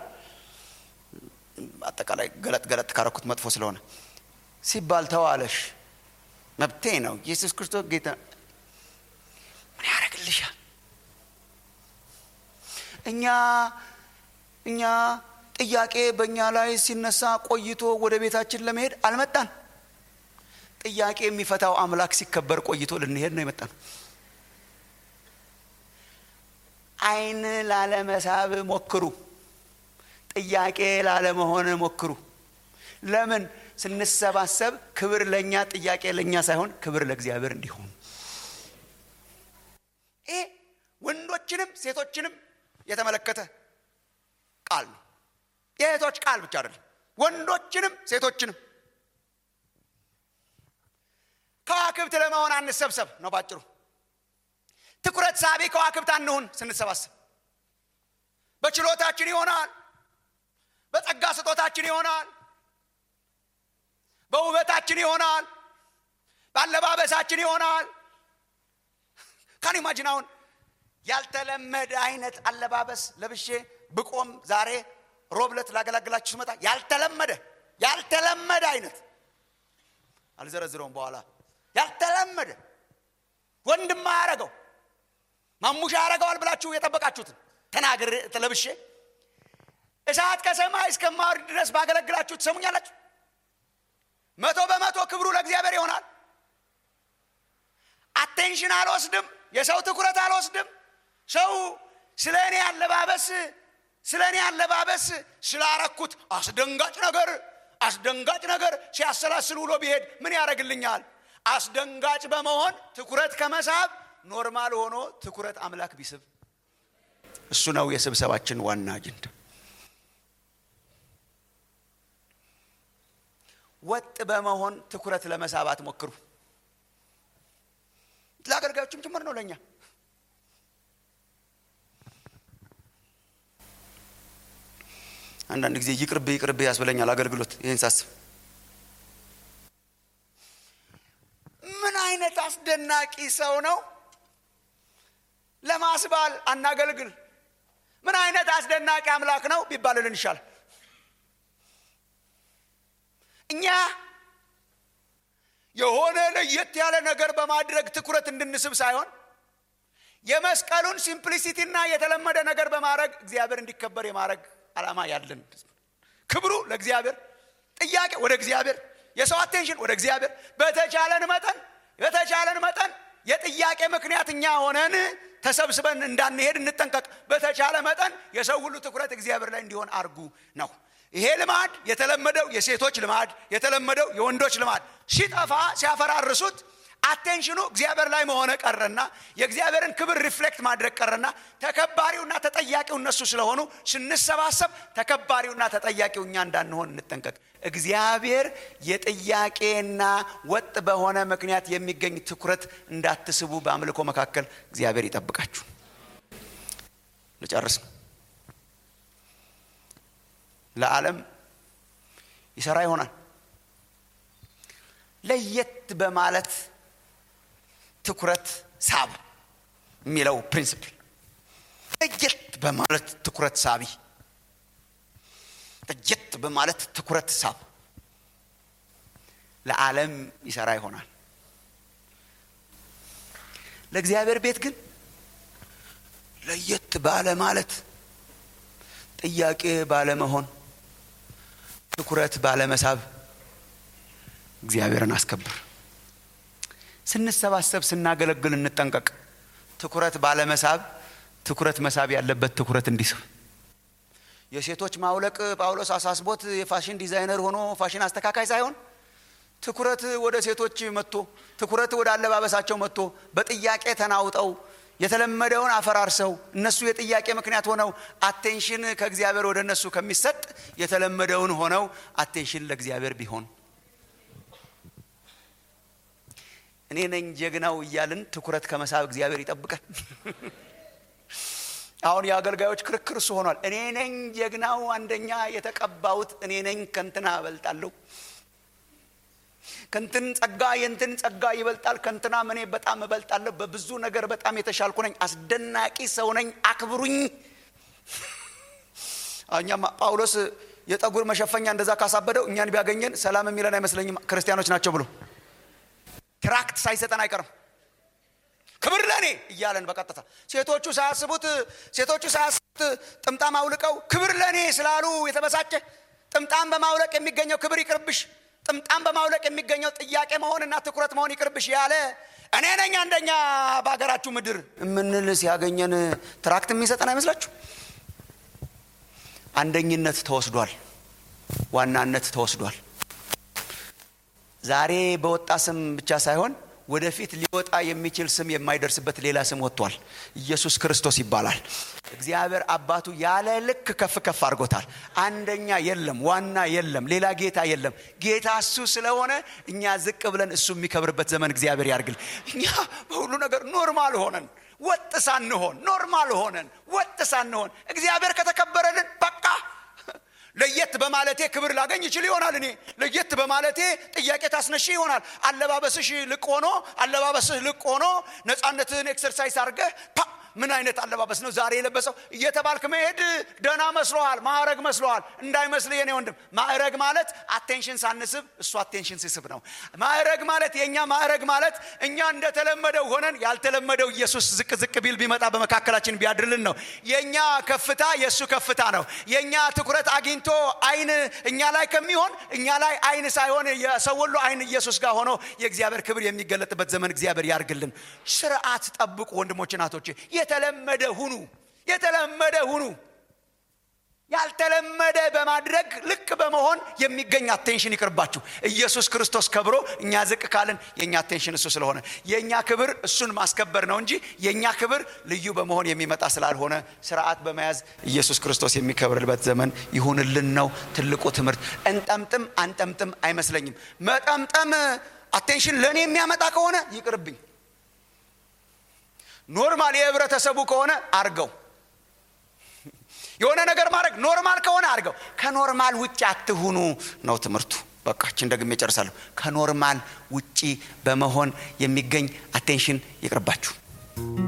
አጠቃላይ ገለጥ ገለጥ ካረኩት መጥፎ ስለሆነ ሲባል ተዋለሽ መብቴ ነው ኢየሱስ ክርስቶስ ጌታ ምን ያደርግልሻል እኛ እኛ ጥያቄ በእኛ ላይ ሲነሳ ቆይቶ ወደ ቤታችን ለመሄድ አልመጣን ጥያቄ የሚፈታው አምላክ ሲከበር ቆይቶ ልንሄድ ነው የመጣን አይን ላለመሳብ ሞክሩ ጥያቄ ላለመሆን ሞክሩ ለምን ስንሰባሰብ ክብር ለእኛ ጥያቄ ለእኛ ሳይሆን ክብር ለእግዚአብሔር እንዲሆን ይሄ ወንዶችንም ሴቶችንም የተመለከተ ቃል ነው የእህቶች ቃል ብቻ አይደለም ወንዶችንም ሴቶችንም ከዋክብት ለመሆን አንሰብሰብ ነው ባጭሩ ትኩረት ሳቢ ከዋክብት አንሁን ስንሰባሰብ በችሎታችን ይሆናል በጸጋ ስጦታችን ይሆናል በውበታችን ይሆናል በአለባበሳችን ይሆናል ካን ኢማጂን አሁን ያልተለመደ አይነት አለባበስ ለብሼ ብቆም ዛሬ ሮብለት ላገላግላችሁ ስመጣ ያልተለመደ ያልተለመደ አይነት አልዘረዝረውም በኋላ ያልተለመደ ወንድም ያረገው ማሙሻ ያረገዋል ብላችሁ የጠበቃችሁትን ተናግር ለብሼ እሳት ከሰማይ እስከማወርድ ድረስ ባገለግላችሁ ትሰሙኛላችሁ መቶ በመቶ ክብሩ ለእግዚአብሔር ይሆናል አቴንሽን አልወስድም የሰው ትኩረት አልወስድም ሰው ስለ እኔ አለባበስ ስለ እኔ አለባበስ ስላረኩት አስደንጋጭ ነገር አስደንጋጭ ነገር ሲያሰላስል ውሎ ቢሄድ ምን ያደረግልኛል አስደንጋጭ በመሆን ትኩረት ከመሳብ ኖርማል ሆኖ ትኩረት አምላክ ቢስብ እሱ ነው የስብሰባችን ዋና አጀንዳ ወጥ በመሆን ትኩረት ለመሳብ አትሞክሩ ለአገልጋዮችም ጭምር ነው ለእኛ አንዳንድ ጊዜ ይቅርብ ይቅርብ ያስብለኛል አገልግሎት ይህን ሳስብ ምን አይነት አስደናቂ ሰው ነው ለማስባል አናገልግል ምን አይነት አስደናቂ አምላክ ነው ቢባልልን ይሻል እኛ የሆነ ለየት ያለ ነገር በማድረግ ትኩረት እንድንስብ ሳይሆን የመስቀሉን ሲምፕሊሲቲና የተለመደ ነገር በማድረግ እግዚአብሔር እንዲከበር የማድረግ ዓላማ ያለን ክብሩ ለእግዚአብሔር ጥያቄ ወደ እግዚአብሔር የሰው አቴንሽን ወደ እግዚአብሔር በተቻለን መጠን በተቻለን መጠን የጥያቄ ምክንያት እኛ ሆነን ተሰብስበን እንዳንሄድ እንጠንቀቅ በተቻለ መጠን የሰው ሁሉ ትኩረት እግዚአብሔር ላይ እንዲሆን አርጉ ነው ይሄ ልማድ የተለመደው የሴቶች ልማድ የተለመደው የወንዶች ልማድ ሲጠፋ ሲያፈራርሱት አቴንሽኑ እግዚአብሔር ላይ መሆነ ቀረና የእግዚአብሔርን ክብር ሪፍሌክት ማድረግ ቀረና ተከባሪውና ተጠያቂው እነሱ ስለሆኑ ስንሰባሰብ ተከባሪውና ተጠያቂው እኛ እንዳንሆን እንጠንቀቅ። እግዚአብሔር የጥያቄና ወጥ በሆነ ምክንያት የሚገኝ ትኩረት እንዳትስቡ በአምልኮ መካከል እግዚአብሔር ይጠብቃችሁ። ልጨርስ ነው። ለዓለም ይሰራ ይሆናል ለየት በማለት ትኩረት ሳብ የሚለው ፕሪንስፕል ለየት በማለት ትኩረት ሳቢ ለየት በማለት ትኩረት ሳብ ለዓለም ይሰራ ይሆናል። ለእግዚአብሔር ቤት ግን ለየት ባለ ማለት ጥያቄ ባለመሆን ትኩረት ባለመሳብ እግዚአብሔርን አስከብር። ስንሰባሰብ ስናገለግል እንጠንቀቅ። ትኩረት ባለመሳብ ትኩረት መሳብ ያለበት ትኩረት እንዲስብ የሴቶች ማውለቅ ጳውሎስ አሳስቦት የፋሽን ዲዛይነር ሆኖ ፋሽን አስተካካይ ሳይሆን ትኩረት ወደ ሴቶች መጥቶ ትኩረት ወደ አለባበሳቸው መጥቶ በጥያቄ ተናውጠው የተለመደውን አፈራርሰው እነሱ የጥያቄ ምክንያት ሆነው አቴንሽን ከእግዚአብሔር ወደ እነሱ ከሚሰጥ የተለመደውን ሆነው አቴንሽን ለእግዚአብሔር ቢሆን እኔ ነኝ ጀግናው እያልን ትኩረት ከመሳብ እግዚአብሔር ይጠብቃል። አሁን የአገልጋዮች ክርክር እሱ ሆኗል። እኔ ነኝ ጀግናው አንደኛ የተቀባሁት እኔ ነኝ ከንትና እበልጣለሁ ከንትን ጸጋ የንትን ጸጋ ይበልጣል ከንትና እኔ በጣም እበልጣለሁ በብዙ ነገር በጣም የተሻልኩ ነኝ አስደናቂ ሰው ነኝ አክብሩኝ እኛም ጳውሎስ የጠጉር መሸፈኛ እንደዛ ካሳበደው እኛን ቢያገኘን ሰላም የሚለን አይመስለኝም ክርስቲያኖች ናቸው ብሎ ትራክት ሳይሰጠን አይቀርም ክብር ለእኔ እያለን በቀጥታ ሴቶቹ ሳያስቡት ሴቶቹ ሳያስቡት ጥምጣም አውልቀው ክብር ለእኔ ስላሉ የተበሳጨ ጥምጣም በማውለቅ የሚገኘው ክብር ይቅርብሽ ጥምጣም በማውለቅ የሚገኘው ጥያቄ መሆንና ትኩረት መሆን ይቅርብሽ ያለ እኔ ነኝ አንደኛ በሀገራችሁ ምድር የምንል ሲያገኘን ትራክት የሚሰጠን አይመስላችሁ? አንደኝነት ተወስዷል። ዋናነት ተወስዷል። ዛሬ በወጣ ስም ብቻ ሳይሆን ወደፊት ሊወጣ የሚችል ስም የማይደርስበት ሌላ ስም ወጥቷል። ኢየሱስ ክርስቶስ ይባላል። እግዚአብሔር አባቱ ያለ ልክ ከፍ ከፍ አድርጎታል። አንደኛ የለም፣ ዋና የለም፣ ሌላ ጌታ የለም። ጌታ እሱ ስለሆነ እኛ ዝቅ ብለን እሱ የሚከብርበት ዘመን እግዚአብሔር ያርግል። እኛ በሁሉ ነገር ኖርማል ሆነን ወጥ ሳንሆን ኖርማል ሆነን ወጥ ሳንሆን እግዚአብሔር ከተከበረልን በቃ ለየት በማለቴ ክብር ላገኝ ይችል ይሆናል። እኔ ለየት በማለቴ ጥያቄ ታስነሽ ይሆናል። አለባበስሽ ልቅ ሆኖ አለባበስህ ልቅ ሆኖ ነፃነትህን ኤክሰርሳይዝ አድርገህ ምን አይነት አለባበስ ነው ዛሬ የለበሰው እየተባልክ መሄድ ደህና መስሎሃል፣ ማዕረግ መስሎሃል። እንዳይመስል የኔ ወንድም፣ ማዕረግ ማለት አቴንሽን ሳንስብ እሱ አቴንሽን ሲስብ ነው። ማዕረግ ማለት የእኛ ማዕረግ ማለት እኛ እንደተለመደው ሆነን ያልተለመደው ኢየሱስ ዝቅ ዝቅ ቢል ቢመጣ በመካከላችን ቢያድርልን ነው። የእኛ ከፍታ የእሱ ከፍታ ነው። የእኛ ትኩረት አግኝቶ አይን እኛ ላይ ከሚሆን እኛ ላይ አይን ሳይሆን የሰው ሁሉ አይን ኢየሱስ ጋር ሆኖ የእግዚአብሔር ክብር የሚገለጥበት ዘመን እግዚአብሔር ያርግልን። ስርዓት ጠብቁ ወንድሞች እናቶች። የተለመደ ሁኑ፣ የተለመደ ሁኑ። ያልተለመደ በማድረግ ልክ በመሆን የሚገኝ አቴንሽን ይቅርባችሁ። ኢየሱስ ክርስቶስ ከብሮ እኛ ዝቅ ካልን የእኛ አቴንሽን እሱ ስለሆነ የእኛ ክብር እሱን ማስከበር ነው እንጂ የእኛ ክብር ልዩ በመሆን የሚመጣ ስላልሆነ ስርዓት በመያዝ ኢየሱስ ክርስቶስ የሚከብርበት ዘመን ይሁንልን ነው ትልቁ ትምህርት። እንጠምጥም አንጠምጥም አይመስለኝም። መጠምጠም አቴንሽን ለእኔ የሚያመጣ ከሆነ ይቅርብኝ። ኖርማል የህብረተሰቡ ከሆነ አርገው የሆነ ነገር ማድረግ ኖርማል ከሆነ አድርገው። ከኖርማል ውጭ አትሁኑ ነው ትምህርቱ። በቃችን ደግሜ እጨርሳለሁ። ከኖርማል ውጪ በመሆን የሚገኝ አቴንሽን ይቅርባችሁ።